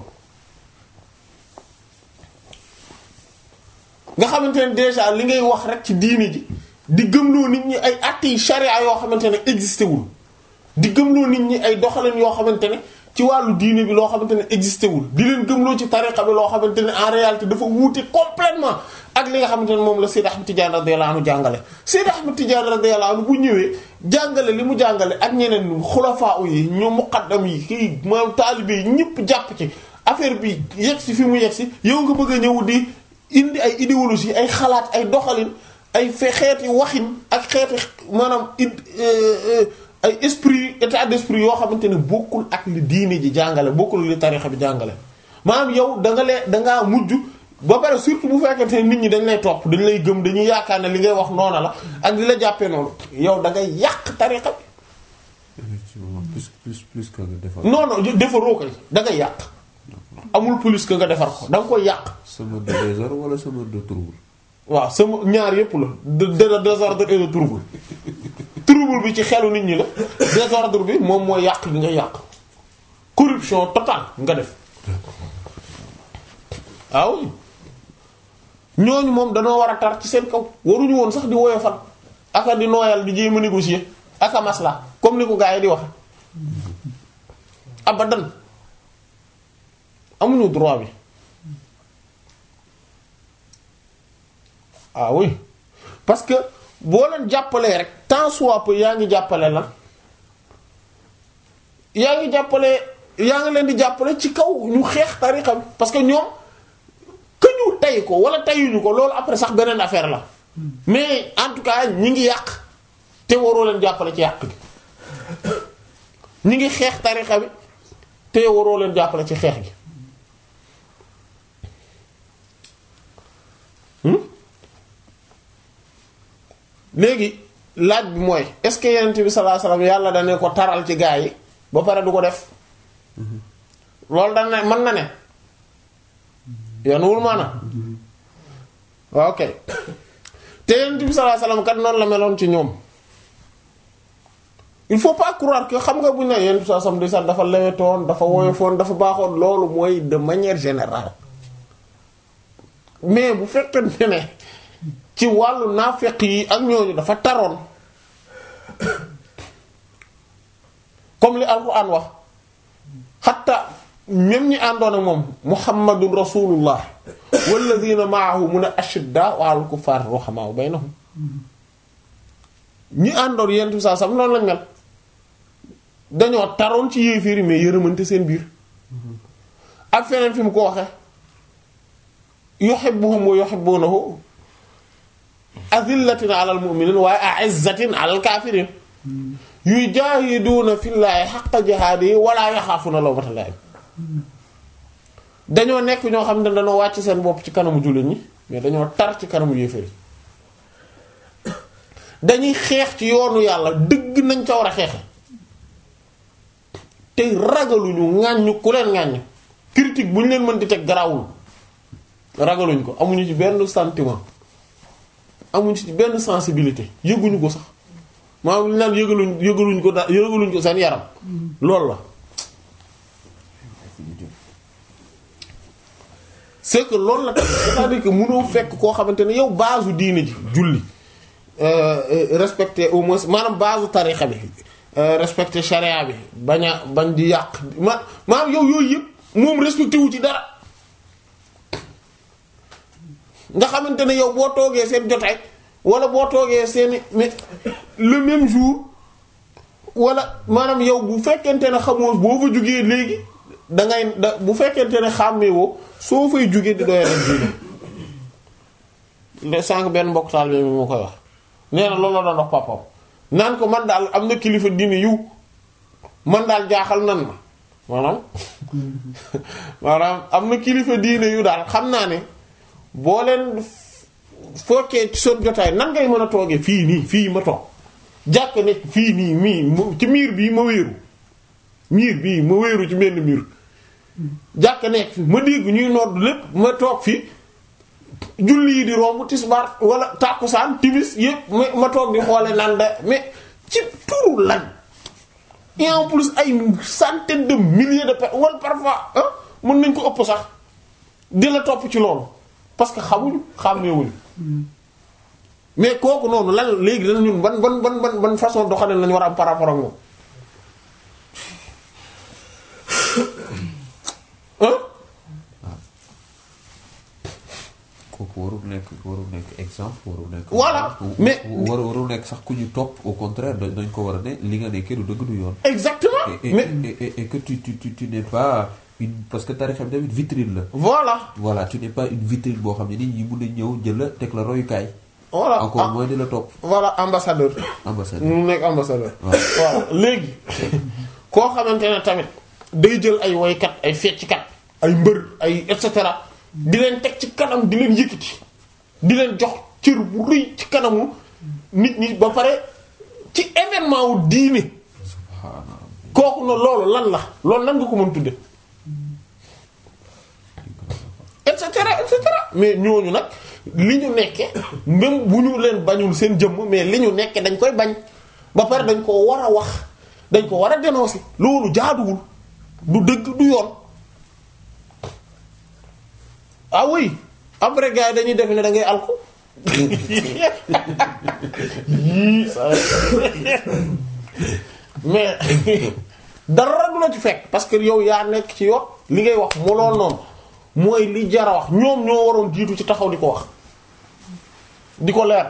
nga xamante ne déjà li ngay wax rek ci diini ji di gëmloo nit ñi ay atti charia yoo xamante ne existé wul di gëmloo nit ñi ay doxalin yoo xamante ne ci wàllu diine bi loo xamante ne existé wul di leen gëmloo ci tariqa bi loo xamante ne en réalité dafa wuute complètement ak li nga xamante ne moom la Seyd Ahmed Tidiane radiyallahu anhu jàngale Seyd Ahmed Tidiane radiyallahu anhu bu ñëwee jàngale li mu jàngale ak ñeneen xulafaa yi ñoom muqaddam yi kii maanaam taalibe yi ñëpp jàpp ci affaire bi yegg si fi mu yegg si yow nga bëgg a ñëw di indi ay idéologie ay xalaat ay doxalin ay fe xeeti waxin ak xeeti maanaam ay esprit état d'esprit yoo xamante ne bokkul ak li diine ji jàngale bokkul li tarixa bi jàngale maanaam yow da nga lee dangaa mujj ba pare surtout bu fekkente ne nit ñi dañ lay topp dañ lay gëm dañuy yaakaar ne li ngay wax noona la ak li la jàppee noonu yow da ngay yàq tarixa bi effectivement plus plus plus que nga defar. non non defaroo ko da ngay yàq amul plus que nga defar ko da nga koy yàq sama de désordre wala sama de trouble. waaw sama ñaar yépp la de de désordre et de trouble trouble bi ci xelu nit ñi la désordre bi moom mooy yàq gi nga yàq corruption totale nga def waaw ñooñu moom danoo war a tar ci seen kaw waruñu woon sax di woyofal aka di nooyal di jéem a négocier aka masla comme ni ko gaa yi di waxe abadan amuñu droit bi ah oui parce que boo leen jàppalee rek tant soit peu yaa ngi jàppale la yaa ngi jàppale yaa ngi leen di jàppale ci kaw ñu xeex tarixa bi parce que ñoom que ñu tay ko wala tayuñu ko loolu après sax beneen affaire la mais en tout cas ñi ngi yàq te waroo leen jàppale ci yàq gi ñi ngi xeex tarixa bi te waroo leen jàppale ci xeex gi Hmm? léegi laaj bi mooy est-ce que yonent bi sallallahu alayhi wasallam yàlla dane ko taral ci gaa yi ba pare du ko def loolu dana ne mën na ne yanuwul maana waaw ok te yonent bi sallallahu alayhi wasallam kat noonu la meloon ci ñoom il faut pas croire que xam nga bu ñu ne yonent bi sallallahu alayhi wasallam di sax dafa lewetoon dafa woyofoon dafa baaxoon loolu mooy de manière générale mais bu fekkente ne ci wàllu naafeq yi ak ñooñu dafa taroon comme li alquran wax xatta même ñi àndoon ak moom muhammadun rasulullah walladina maahu mun a ashidda wa alal kuffar ruhamaa baynahum ñi àndoon yentu saa sam noonu lañ mel dañoo taroon ci yéeféeri mais yërëmante seen biir ak feneen fi mu ko waxe yuhibbuhum wa yuhibbunahu azillatin alal mu'minin waaye a'izzatin alal kafirin yujahiduuna fillaahi haqqa jihaadihi wala yaxaafuna lawmata laa'im dañoo nekk ñoo xam ne dañoo wàcc seen bopp ci kanamu jullit ñi mais dañoo tar ci kanamu yéefari dañuy xeex ci yoonu yàlla dëgg nañ ca war a xeexe te ragaluñu ŋàññu ku leen ŋàññ critique bu ñu leen mën di teg garawul ragaluñ ko amuñu ci benn sentiment amuñu ci benn sensibilité yëguñu ko sax maanaam li naan yëgaluñ yëgaluñ ko da yëgaluñ ko seen yaram loolu la c'est que loolu la tamit c'est-à-dire que mënoo fekk koo xamante ne yow base u diine ji julli respecter au moins maanaam base u tarixa bi respecter charia bi bañ a bañ di yàq ma maanaam yow yooyu yëpp moom respecté wu ci dara nga xamante ne yow boo toogee seen jotaay wala boo toogee seen mais le même jour wala maanaam yow bu fekkente ne xamoo boo fa jugee léegi da ngay da bu fekkente ne xàmmeewoo soo fay jugee di doyal ak diine le sànq benn mbokk taal bi moo koy wax nee na loolu la doon wax papam naan ko man daal am na kilifa diine yiw man daal jaaxal nan ma maanaam maanaam am na kilifa diine yu daal xam naa ne boo leen fokkee ci seen jotaay nan ngay mën a toogee fii nii fii ma toog jàkk nekk fii nii mii ci miir bii ma wéeru miir bii ma wéeru ci benn miir jàkk nekk fi ma dégg ñuy nodd lépp ma toog fi julli yi di romb tisbaar wala tàkkusaan timis yépp ma ma toog di xoole naan da mais ci turu lan et en plus ay centaine de milliers de personnes wala parfois ah mën nañ ko ëpp sax di la topp ci loolu parce que xamuñu xàmmeewuñu mais kooku noonu lan léegi dana ñun ban ban ban ban ban façon doxalin lañu war a am par rapport ak moom hein kooku warul nekk warul nekk exemple warul nekk. Voilà, mais- war warul nekk sax ku ñu topp au contraire dañ dañ ko war a ne li nga nekkee du dëgg du yoon. exactement et et mais et, et, et que tu tu tu tu n'es pas une parce que tarixa bi tamit vitrine la. voilà voilà tu n'es pas une vitrine boo xam ne nit ñi mun a ñëw jël la teg la royukaay. voilà encore ah, moins di la topp voilà ambassadeur ambassadeur. mu nekk ambassadeur waaw voilà léegi koo xamante ne tamit day jël ay woykat ay fecckat ay mbër ay et cetera di leen teg ci kanam di leen yëkkati di leen jox cër bu rëy ci kanamu nit ñi ba pare ci événement wu diine subhanallah. kooku na loolu lan la loolu nan nga ko mën tudde et cetera et cetera mais ñooñu nag li ñu nekke même bu ñu leen bañul seen jëmm mais li ñu nekke dañ koy bañ ba pare dañ ko war a wax dañ ko war a dénoncer loolu jaaduwul du dëgg du yoon ah oui après gars yi dañuy def ne da ngay alku yii ça mais dara du la ci fekk parce que yow yaa nekk ci yoon li ngay wax mu lool noonu mooy li jara wax ñoom ñoo waroon jiitu ci taxaw di ko wax di ko leer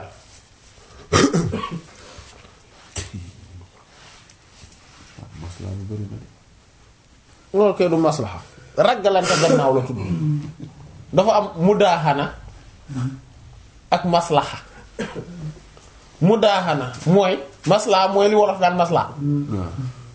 maslaa lu bëri na de. loolu kay du maslaxa raggalante gannaaw la tudd dafa am mudaaxana ak maslaxa mu daaxana mooy maslaa mooy li wolof daan maslaa waaw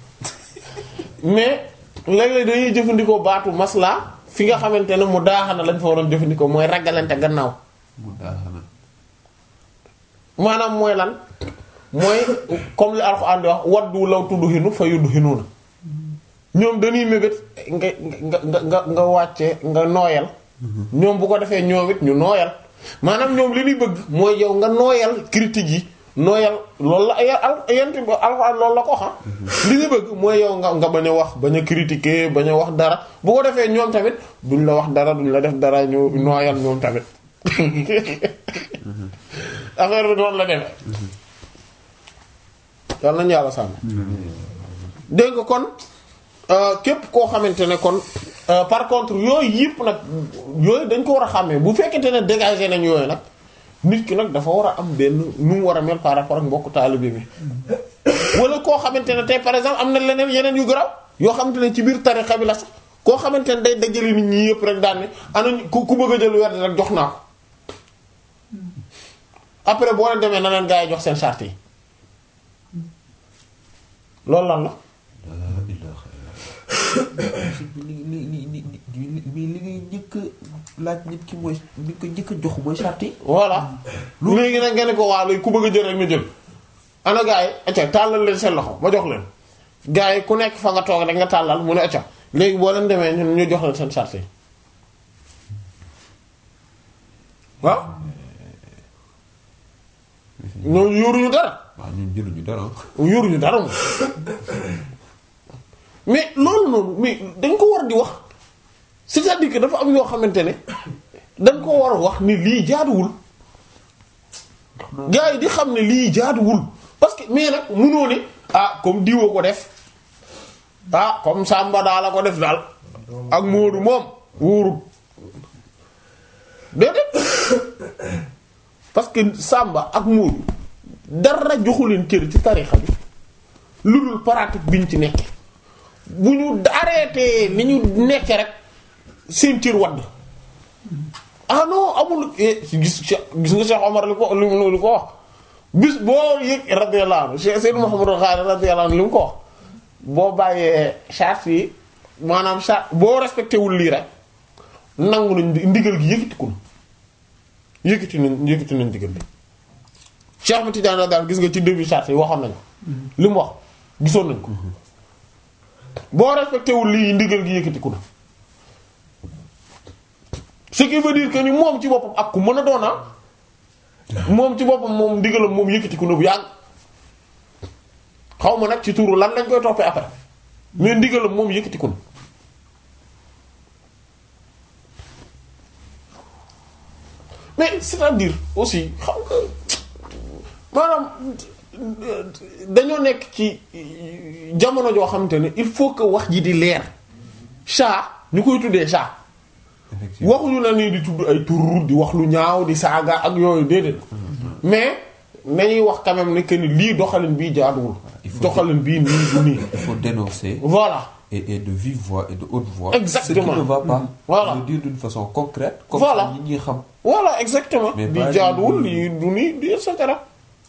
mais léeg-léeg dañuy jëfandikoo baatu maslaa fi nga xamante ne mu daaxana lañ fa waroon jëfandikoo mooy ragalante gannaaw mu daaxana maanaam mooy lan mooy comme li Alxuraan di wax waddu law tudhinu fa yudhinuna ñoom dañuy mébét nga nga nga nga nga wàcce nga nooyal ñoom bu ko defee ñoom it ñu nooyal maanaam ñoom li ñuy bëgg mooy yow nga nooyal critique yi nooyal loolu la ay al yent bi Alxuraan loolu la ko xam li ñu bëgg mooy yow nga nga bañ a wax bañ a critiquer bañ a wax dara bu ko defee ñoom tamit duñ la wax dara duñ la def dara ñu nooyal ñoom tamit affaire bi noonu la demee yàlla nañu yàlla sàmm dégg nga kon euh, képp koo xamante ne kon euh, par contre yooyu yëpp nag yooyu dañ ko war a xàmmee bu fekkente ne dégagé nañ yooyu nag nit ki nag dafa war a am benn nu mu war a mel par rapport ak mbokku taalibe bi wala koo xamante ne tey par exemple am na leneen yeneen yu garaaw yoo xamante ne ci biir tarixa bi la sax koo xamante ne day dajale nit ñi yëpp rek daan ne ana ku ku bëgg a jël werd rek jox naa ko après boo leen demee na leen gaa yi jox seen charte yi loolu lan la laa ilaaha illallaah li li li li li li li ngay njëkk a laaj nit ki mooy li ko njëkk a jox mooy charte yi voilà léegi nag nga ne ko waa léegi ku bëgg a jël rek na jël ana gaa yi acca tàllal leen seen loxo ma jox leen gaa yi ku nekk fa nga toog rek nga tàllal mu ne acca léegi boo leen demee ñun ñu jox leen seen charte yi waaw ñooñu yoruñu dara waaw ñun jëluñu dara yoruñu dara moom mais loolu noonu mais dañ ko war di wax c'est-à-dire que dafa am yoo xamante ne dañ ko war a wax ni lii jaaduwul gars yi di xam ne lii jaaduwul parce que mais nag munoo ne ah comme diwa ko def ah comme Samba daal la ko def daal ak Moodu moom wóorul déedéet parce que Samba ak Moodu dara joxu leen cër ci tarixa bi lu dul pratique biñ ci nekke bu ñu arrêté ni ñu nekke rek seen cër wadd ah non amul eh, gis gis nga Cheikh Omar li ko li mu li ko wax bis boo yëg radiyallahu anhu Cheikh Seydou Mouhamadou Ghali radiyallahu anhu li mu ko wax boo bàyyee charte yi maanaam charte boo respecté wul lii rek nangu nañ ndigal gi yëkkatiku na yëkkati nañ yëkkati nañ ndigal bi Cheikh Ahmed Tidiane daal gis nga ci début charte yi waxoon nañ ko li mu wax gisoon nañ ko boo respecté wul lii ndigal gi yëkkatiku na ce qui veut dire que ni moom ci boppam ak ku mën a doona moom ci boppam moom ndigalam moom yëkkatiku na bu yàgg xaw ma nag ci tuuru lan lañ koy toppee après mais ndigalam moom yëkkatiku na mais c'est-à-dire aussi xam nga maanaam dañoo nekk ci jamono joo xamante ne il faut que wax ji di leer chat ñu koy tuddee chat effectivement waxuñu la nii di tudd ay tur di wax lu ñaaw di saaga ak yooyu déedéet mais nañuy wax quand même ne que ni lii doxalin bii jaaduwul Il faut doxalin bii nii du nii il faut dénoncer voilà et, et de vive voix et de haute voix Exactement. ce qui ne va pas Voilà. le dire d'une façon concrète comme Voilà. ça nit ñi xam voilà exactement Mais di pas jaaduwul di- lii du nii di et cetera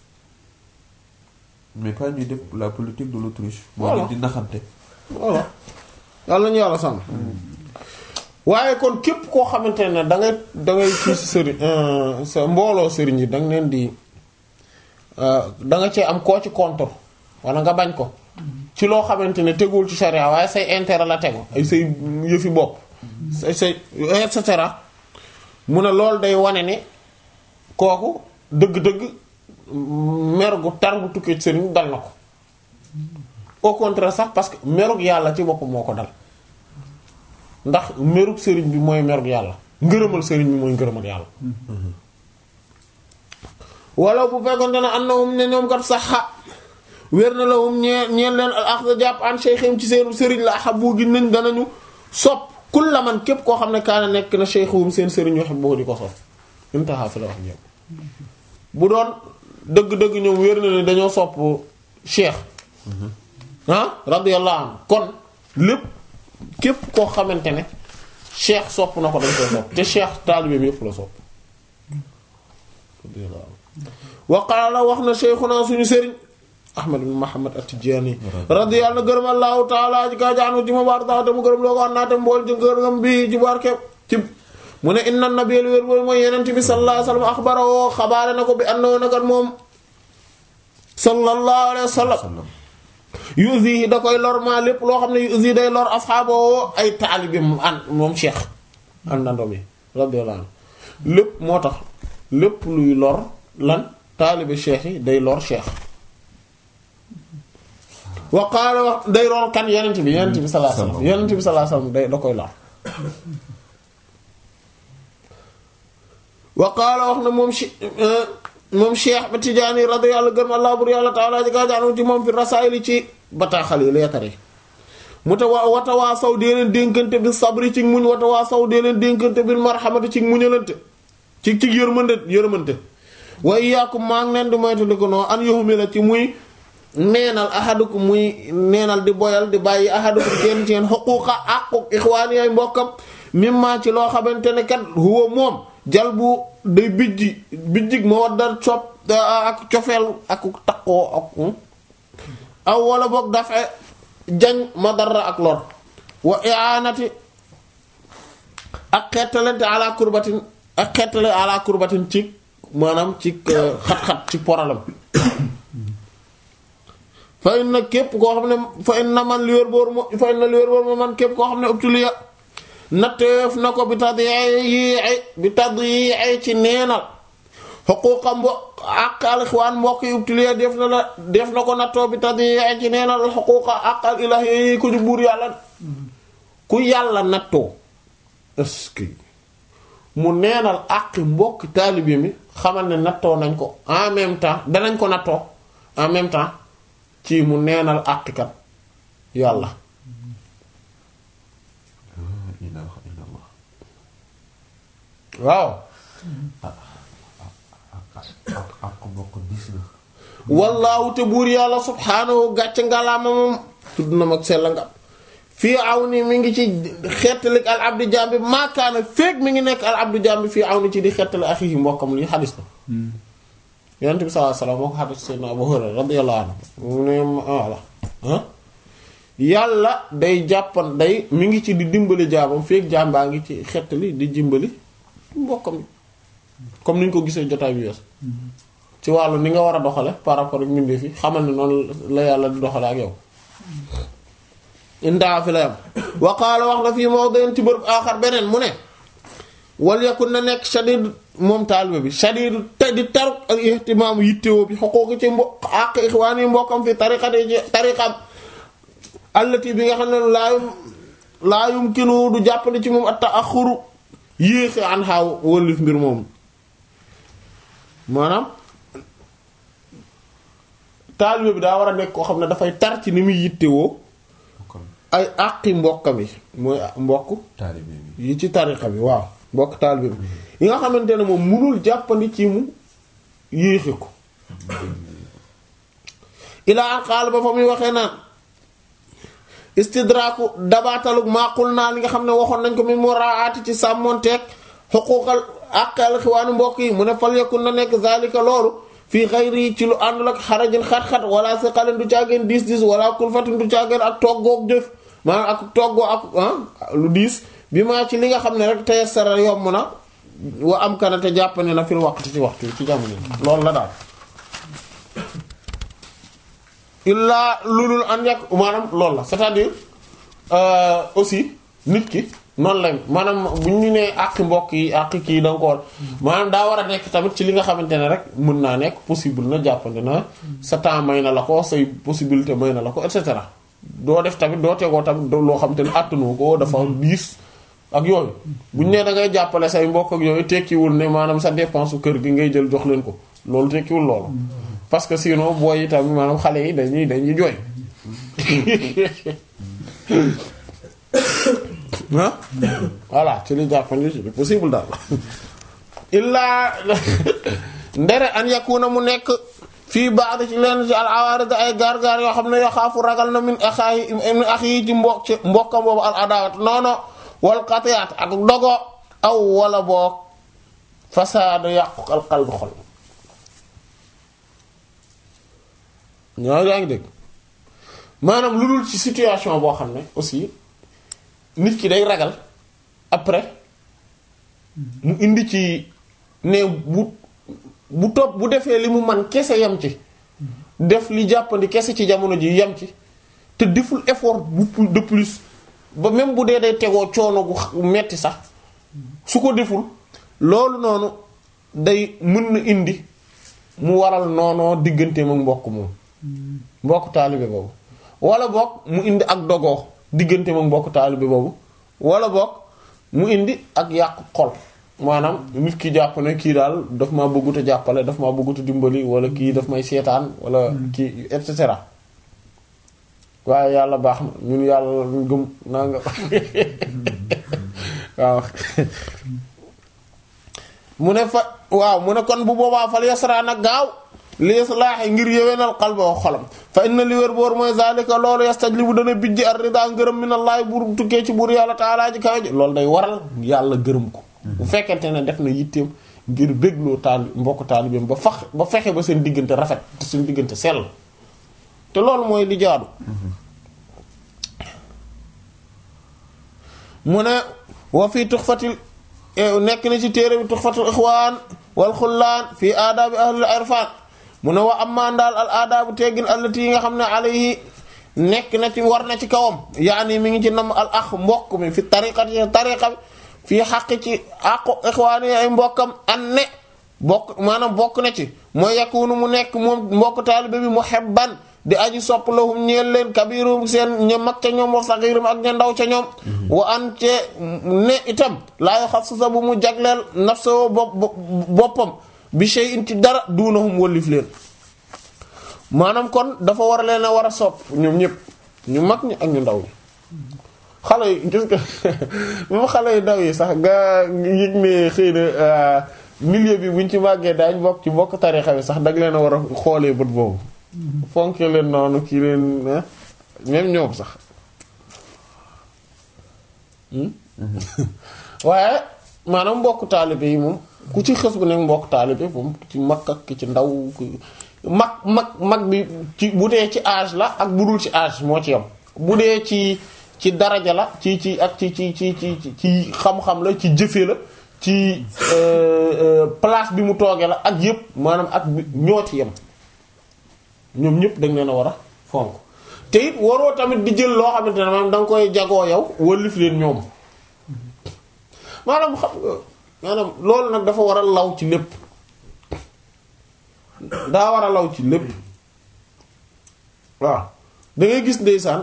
mais pas ñuy def la politique de l'autruche moo Voilà. leen di naxante voilà yàlla nañu yàlla sàmm waaye kon képp koo xamante ne da ngay da ngay ci sëriñ euh, sa mbooloo sëriñ yi da nga leen di euh, da nga cee am koo ci contre wala nga bañ ko ci loo xamante ne teguwul ci charia waaye say intérêt la tegu ay say yëfi bopp say say et cetera mu ne loolu day wane ne kooku dëgg-dëgg mer gu tar gu tukkee ci sëriñ dal na ko au contraire sax parce que merug yàlla ci boppam moo ko dal ndax merug sëriñ bi mooy merug yàlla ngërëmal sëriñ bi mooy ngërëmal yàlla wala bu fekkonte ne annahum ne ñoom kat saxa wér na lahum ñee ñeen leen al axda jàpp an sheykhim ci seenu sëriñ la ahabu gi nañ danañu sopp kulla man képp koo xam ne kaana nekk na sheykhum seen sëriñ yoo xam boo di ko sopp intaha fi la wax ñëpp bu doon dëgg-dëgg ñoom wér na ne dañoo sopp cheikh ah radiyallahu anhu kon lépp képp koo xamante ne cheikh sopp na ko dañ koy sopp te cheikh taalibe bi yëpp la sopp radiyallahu anhu wa qaala wax na cheikhuna suñu sëriñ ahmad ibn muhammad at-tijani radiyallahu gërëm allahu taala ji kaa jaanu ci ma baar daa te mu gërëm loo ko an naa te mbool ci gërëm bi ci barke ci mu ne inna nabiyal wér boobu mooy yenent bi sallallahu alayhi wa sallam axbara woo xabaare na ko bi annahu nakat moom sallallahu alayhi wa sallam yuzi da koy lor maa lépp loo xam ne yuzi day lor asxaaba woo ay taalibi mu an moom cheikh àndandoom yi radiyallahu anhu lépp moo tax lépp luy lor lan taalibi cheikh yi day lor cheikh wa qaala wax day lor kan yenent bi yenent bi sallallahu alayhi wa sallam yenent bi sallallahu alayhi wa sallam day da koy lor wa qaala wax na moom si moom Cheikh ba Tijaani radiyallahu gërëm Allah bur yàlla taala ji gaa jaanu ci moom fi rasaayili ci bataaxal yi leetar yi mu ta wa wata waa saw dee leen dénkante bi sabri ci muñ wata waa saw dee leen dénkante bi marhamati ci muñalante ci ci yërmande yërmante wa iyaakum maa ngi leen di moytandi ko noo an yoxumi la ci muy neenal ahadukum muy neenal di boyal di bàyyi ahadukum kenn ci yeen xuquuqa aqu ixwaani ay mbokkam mimma ci loo xamante ne kat huwa moom jal bu day bijji bijjig ma war dar cop ak cofeel ak taqoo ak aw wala boog dafa jañ ma dara ak lor wa i'anati ak xettalante ala kurbatin ak xettale ala kurbatin ci maanaam ci xat-xat ci poralam fa inna képp koo xam ne fa inna man li wér boor mo fa inna li wér boor mo man képp koo xam ne ubtuliya natteef na ko bi tadyi'i bi tadyi'i ci neenal xuquuqa mbokk ak al ixwaan mbokk yi ubtuliya def na la def na ko nattoo bi tadyi'i ci neenal xuquuqa ak al ilaahi ko ju buur yàlla ku yàlla nattoo est-ce que mu neenal àqi mbokki taalibe mi xamal ne nattoo nañ ko en même temps danañ ko nattoo en même temps ci mu neenal àqikat yàlla waaw ak mbokk diis na wallaahu te buur yàlla subhaanahu gàcc ngalaama moom tudd na mag sell nga fii aw ni mi ngi ci xettalik al abdu jambi maakaana feeg mi ngi nekk al abdu jambi fii aw ni ci di xettali axihi mbokkam li xadis la yonent bi sallallahu alayhi wasallam moo ko xadis sayyidina Abu Hurayra radiyallahu anhu mu ne walla yàlla day jàppan day mi ngi ci di dimbali jaamam feeg jaam baa ngi ci xettali di dimbali mbokkam yi comme ni ñu ko gisee jotaay bi wees ci wàllu ni nga war a doxale par rapport ak mbindeef yi xamal ne noonu la yàlla di doxale ak yow indaa fi la yam wa qaala wax na fii mawdin ci bërëb aaxar beneen mu ne wal yakun na nekk shadid moom taalibe bi shadid te di taruk ak ihtimaamu yittewoo bi xuquuqi ci mbokk ak ixwaan yi mbokkam fi tariqati ci tariqam allati bi nga xam ne laayum laayum kinu du jàppale ci moom at ta'axuru yéexe an xaaw wëllif mbir moom maanaam taalibe bi daa war a nekk koo xam ne dafay tar ci ni muy yittewoo ay àqi mbokkam yi mooy mbokk taalibe bi yi ci tariqa bi waaw mbokk taalibe bi yi nga xamante ne moom munul jàppandi ci mu yéexe ko ilaa an xaal ba fa muy waxee naan istidraaku dabaatalug maaqul naa li nga xam ne waxoon nañ ko mi muraati ci sàmmonteeg xuquuqal àqal xiwaanu mbokk yi mu ne fal yakun na nekk zalika loolu fii xayri ci lu àndul ak xarajin xat-xat wala si xalin du caageen diis diis wala kulfatin du caageen ak toggoog jëf maanaam ak toggoo ak lu diis bi maa ci li nga xam ne rek tayassara yomb na wa am kana te jàppane na fil waqti ci waxtu ci jamono loolu la daal illaa lulul an yàq maanaam loolu la c'est-à-dire aussi nit ki noonu lañ maanaam bu ñu nee àq mbokk yi àq kii da nga ko war maanaam daa war a nekk tamit ci li nga xamante ne rek mën naa nekk possible na jàppande na sa temps may na la ko say possibilité may na la ko et cetera doo def tamit doo tegoo tamit loo xamante ne àttanoo ko dafa diis ak yooyu bu ñu nee da ngay jàppale say mbokk ak yooyu tekkiwul ne maanaam sa dépense su kër gi ngay jël jox leen ko loolu tekkiwul loolu parce que sinon booy yi tamit maanaam xale yi dañuy dañuy jooy ah voilà ci li jàppandi ci li possible daal illaa ndere an yakuna mu nekk fii baax ci leen ci al awarid ay gaar-gaar yoo xam ne yoo xaafu ragal na min axaayi min ax yi ci mbokk ci mbokkam boobu al adawat noono wal qatiat ak dogo aw wala boog fasaadu yàqu al qalbi xol ñoo yaa ngi dégg maanaam lu dul ci situation boo xam ne aussi nit ki day ragal après mu indi ci ne bu bu topp bu defee li mu man kese yem ci def li jàppandi kese ci jamono ji yem ci te deful effort bu plus- de plus ba même bu dee day tegoo coono gu xa- metti sax su ko deful loolu noonu day mën na indi mu waral noonoo digganteem ak mbokk moom mbokk taalibe boobu wala boog mu indi ak dogoo digganteem ak mbokk taalibe boobu wala boog mu indi ak yàqu xol maanaam nit ki jàpp ne kii daal daf maa bëggut a jàppale daf maa bëggut a dimbali wala kii daf may seetaan wala kii et cetera waaye yàlla baax na ñun yàlla ñu gëm naa nga waaw mu ne fa waaw mu ne kon bu boobaa fal yasra nag gaaw li islaahi ngir yéwénal qalba wa xolam fa inna li wér boor mooy zalika loolu yastajlibu dana bijji ar rida ngërëm minallahi buur tukkee ci buur yàlla taalaa ji kawe ji loolu day waral yàlla gërëm ko bu fekkente ne def na yitteem ngir bégloo taal mbokk taalibeem ba fax ba fexe ba seen diggante rafet te seen diggante sell te loolu mooy li jaadu mu ne wa fii tuxfatil nekk na ci téere bi tuxfatul ixwaan wal xullaan fii aadaabi ahlil irfan mu ne wa ammaa daal al aadaabu teggin allati yi nga xam ne alayhi nekk na ci war na ci kawam yaani mi ngi ci nam al ax mbokk mi fi tariqati tariqa bi fii xaq ci aqu ixwaan yi ay mbokkam an ne bokk maanaam bokk na ci mooy yakunu mu nekk moom mbokk taalibe bi muhibban di aji sopp lahum ñeel leen kabirum seen ña mag ca ñoom wa saxirum ak ña ndaw ca ñoom wa an ce ne itam laa yaxassasa bu mu jagleel nafsoo bopp boppam bi shay'in ci dara duunahum wallif leen maanaam kon dafa war a leen a war a sopp ñoom ñëpp ñu mag ñi ak ñu ndaw ñi xale yi gis nga même xale yu ndaw yi sax nga yëg ne xëy na milieu bi buñ ci màggee daañ bokk ci bokk tarixa bi sax dag leen a war a xoolee bët boobu fonke leen noonu kii leen même ñoom sax waaye maanaam mbokk taalibe yi moom ku ci xës bu nekk mbokk taalibe moom ci mag ak ki ci ndaw mag mag mag bi ci bu dee ci âge la ak bu dul ci âge moo ci yam bu dee ci ci daraja la ci ci ak ci ci ci ci ci xam-xam la ci jëfe la ci place bi mu toogee la ak yépp maanaam ak ñoo ci yem ñoom ñëpp da nga leen a war a fonk te it waroo tamit di jël loo xamante ne maanaam da nga koy jagoo yow wëllif leen ñoom maanaam xam nga maanaam loolu nag dafa war a law ci lépp daa war a law ci lépp waaw da ngay gis ndeysaan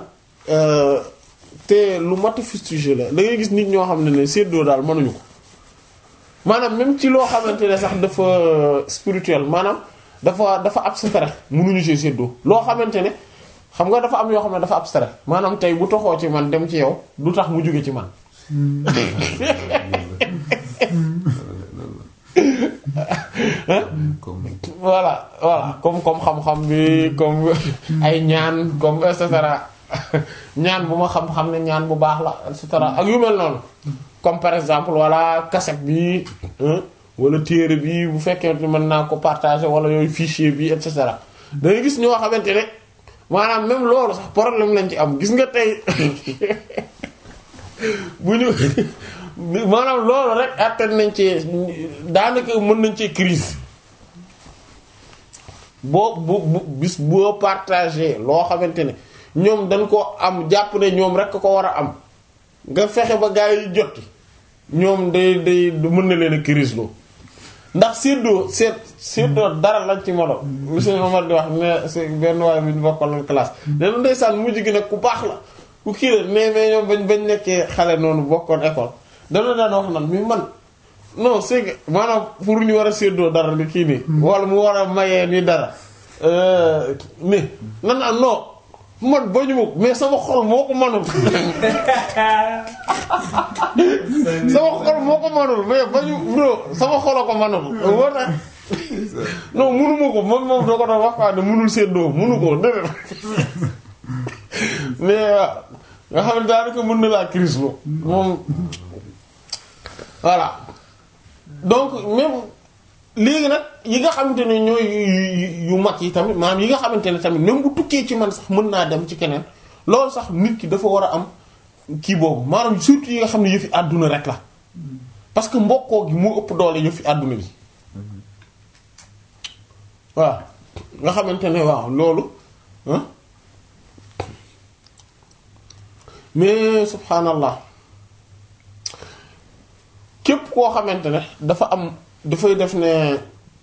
te lu mat a fustigé la da ngay gis nit ñoo xam ne ne séddoo daal mënuñu ko maanaam même ci loo xamante ne sax dafa spirituel maanaam dafa dafa abstrait mënuñu ci séddoo loo xamante ne xam nga dafa am yoo xam ne dafa abstrait maanaam tey bu toxoo ci man dem ci yow du tax mu jóge ci man voilà voilà comme comme xam-xam bi comme ay ñaan comme et cetera ñaan bu ma xam-xam ne ñaan bu baax la et cetera ak yu mel noonu comme par exemple voilà cassette bi wala téere bi bu fekkee mën naa ko partager wala yooyu fichier bi et cetera da ngay gis ñoo xamante ne maanaam même loolu sax problème lañ ci am gis nga tey bu ñu maanaam loolu rek attan nañ ci daanaka mën nañ ci crise boo bu bu bis boo partager loo xamante ne ñoom dañ ko am jàpp ne ñoom rek ko war a am nga fexe ba gaa yi jot ñoom day day mën na leen a crise loo ndax séddoo seet séddoo dara lañ ci molo monsieur Omar di wax ne c'est benn waaye bu ñu bokkal classe leen ndeysaan mujj gi nag ku baax la ku kii la mais mais ñoom bañ bañ nekkee xale noonu bokkoon école dana daan wax nan mi man non c'est que maanaam pour ñu war a séddoo dara li kii nii wala mu war a mayee ni dara mais nan am non man bañu ma mais sama xol moo ko manul sama xol moo ko manul mais bañu non sama xol a ko manul moo tax non munuma ko moom moom doo ko doon wax quoi ne munul séddoo munu ko déedéet mais waaw nga xam ne daanaka mën na laa crise lo moom voilà donc même léegi nag yi nga xamante ne ñooy yu- yu mag yi tamit maanaam yi nga xamante ne tamit même bu tukkee ci man sax mën naa dem ci keneen loolu sax nit ki dafa war a am kii boobu maanaam surtout yi nga xam ne yëfi àdduna rek la parce que mbokkoo gi moo ëpp doole yëfi àdduna gi waaw nga xamante ne waaw loolu ah mais subhanallah képp koo xamante ne dafa am dafay def ne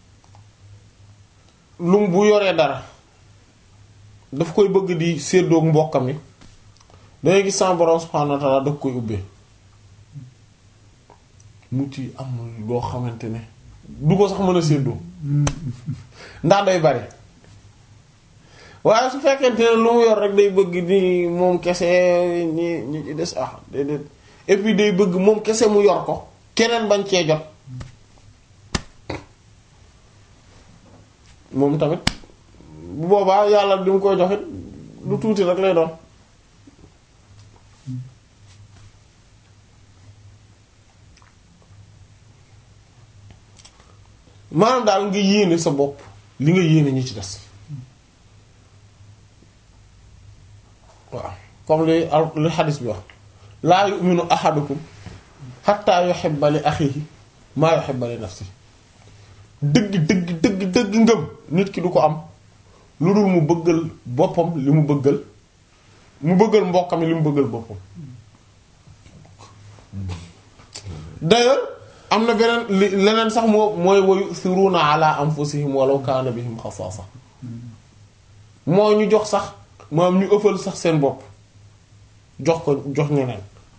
lum bu yoree dara daf koy bëgg di séddoog mbokkam yi dangay gis sama borom subhanahu wa ta'ala daf koy ubbee mu ci am loo xamante ne du ko sax mën a séddoo ndax day bari waaye su fekkente ne lu mu yor rek day bëgg ni moom kese ñi ñi ci des ah déedéet et puis day bëgg moom kese mu yor ko keneen bañ cee jot moom tamit bu boobaa yàlla li mu koy joxit lu tuuti rek lay doon maanaam daal nga yéene sa bopp li nga yéene ñi ci des waaw comme li al li xadis bi wax laa yu'minu ahadukum hatta yuhibba li akhihi maa yuhibba li nafsihi dëgg dëgg dëgg dëgg ngëm nit ki du ko am lu dul mu bëggal boppam li mu bëggal mu bëggal mbokkam li mu bëggal boppam d'ailleurs am na beneen li leneen sax moo mooy wa yu'thiruna ala anfusihim walaw kana bihim xasaasa moo ñu jox sax maam ñu ëffal sax seen bopp jox ko jox ñeneen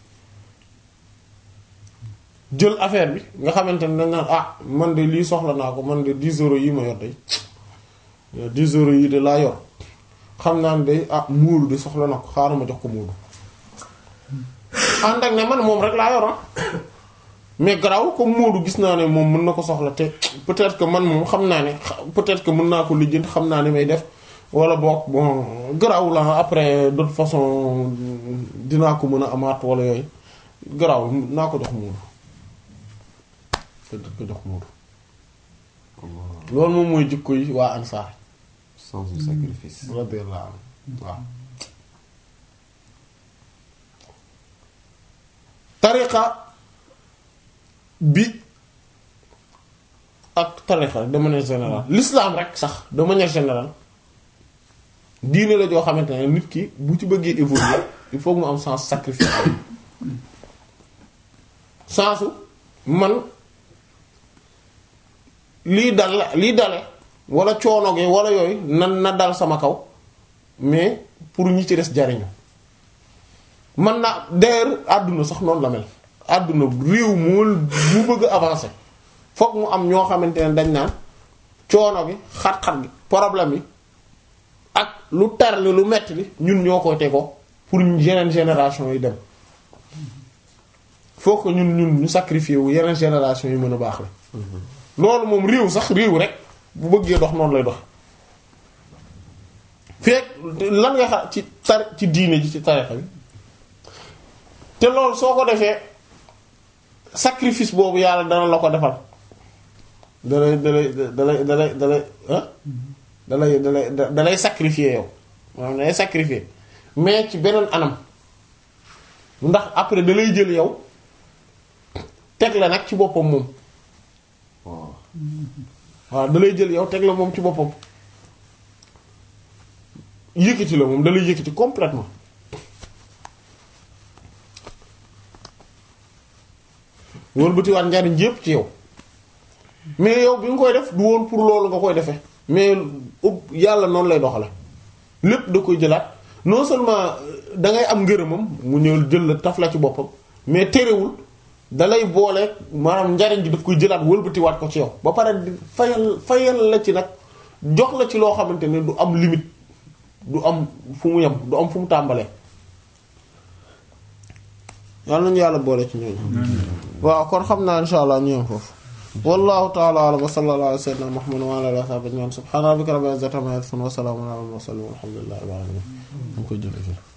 jël affaire bi nga xamante ne dañ naan ah man de lii soxla naa ko man de 10 euros yi ma yor day 10 euros yi de laa yor xam naa ne day ah muulu de soxla na ko xaaral ma jox ko muulu ànd ak ne man moom rek laa yoroon mais garaw comme Moodu gis naa ne moom mën na ko soxla te peut-être que man moom xam naa ne peut-être que mën naa ko lijjanti xam naa ne may def wala boog bon garaw la après de toute façon dinaa ko mën a amaat wala yooyu garaw naa ko jox Moodu peut-être que jox Moodu loolu moom mooy jikko yi waa Ansaar sans un sacrifice. radiyallahu anhu waaw tariqa bi ak tariqa de manière générale l'islam rek sax de manière générale diine la joo xamante ne nit ki bu ci bëggee évoluer il faut mu am sens sacrifice sensu man lii dal la lii dale wala coono gi wala yooyu nan na dal sama kaw mais pour ñi ci des jariñu man na d'ailleurs àdduna sax noonu la mel àdduna réew mool bu bëgg a avancer fokk mu am ñoo xamante ne dañ naan coono gi xat-xat gi problème yi ak lu tar li lu metti li ñun ñoo koy tegoo pour yeneen génération yi dem faut que ñun ñun ñu sacrifier wu yeneen génération yi mën a baax la loolu moom réew sax réew rek bu bëggee dox noonu lay dox fekk lan nga xam ci tar ci diine ji ci tarixa bi te loolu soo ko defee sacrifice boobu yàlla dana la ko defal dalay dalay dalay dalay dalay ah dalay dalay dalay sacrifier yow maanaam dalay sacrifier mais ci beneen anam ndax après dalay jël yow teg la nag ci boppam moom waaw waaw dalay jël yow teg la moom ci boppam yëkkati la moom dalay yëkkati complètement wëlbatiwaat njariñ yépp ci yow mais yow bi nga koy def du woon pour loolu nga koy defee mais ub yàlla noonu lay doxale lépp da koy jëlaat non seulement da ngay am ngërëmam mu ñëw jël la taf la ci boppam mais terewul dalay boole maanaam njariñ gi daf koy jëlaat wëlbatiwaat ko ci yow ba pare di fayal fayal la ci nag jox la ci loo xamante ne du am limite du am fu mu yem du am fu mu tàmbalee yàlla nañu yàlla boole ci ñooñu waaw kon xam naa insha allah ñu yem foofu wallahu ta'ala a'lam wa sallallahu ala sayyidina muhammad wa ala alihi wa sahbihi ajma'in subhana rabbika rabbil izzati amma yasifun wa salamun ala al mursalin walhamdulillahi rabbil alamin ñu koy jëlee fii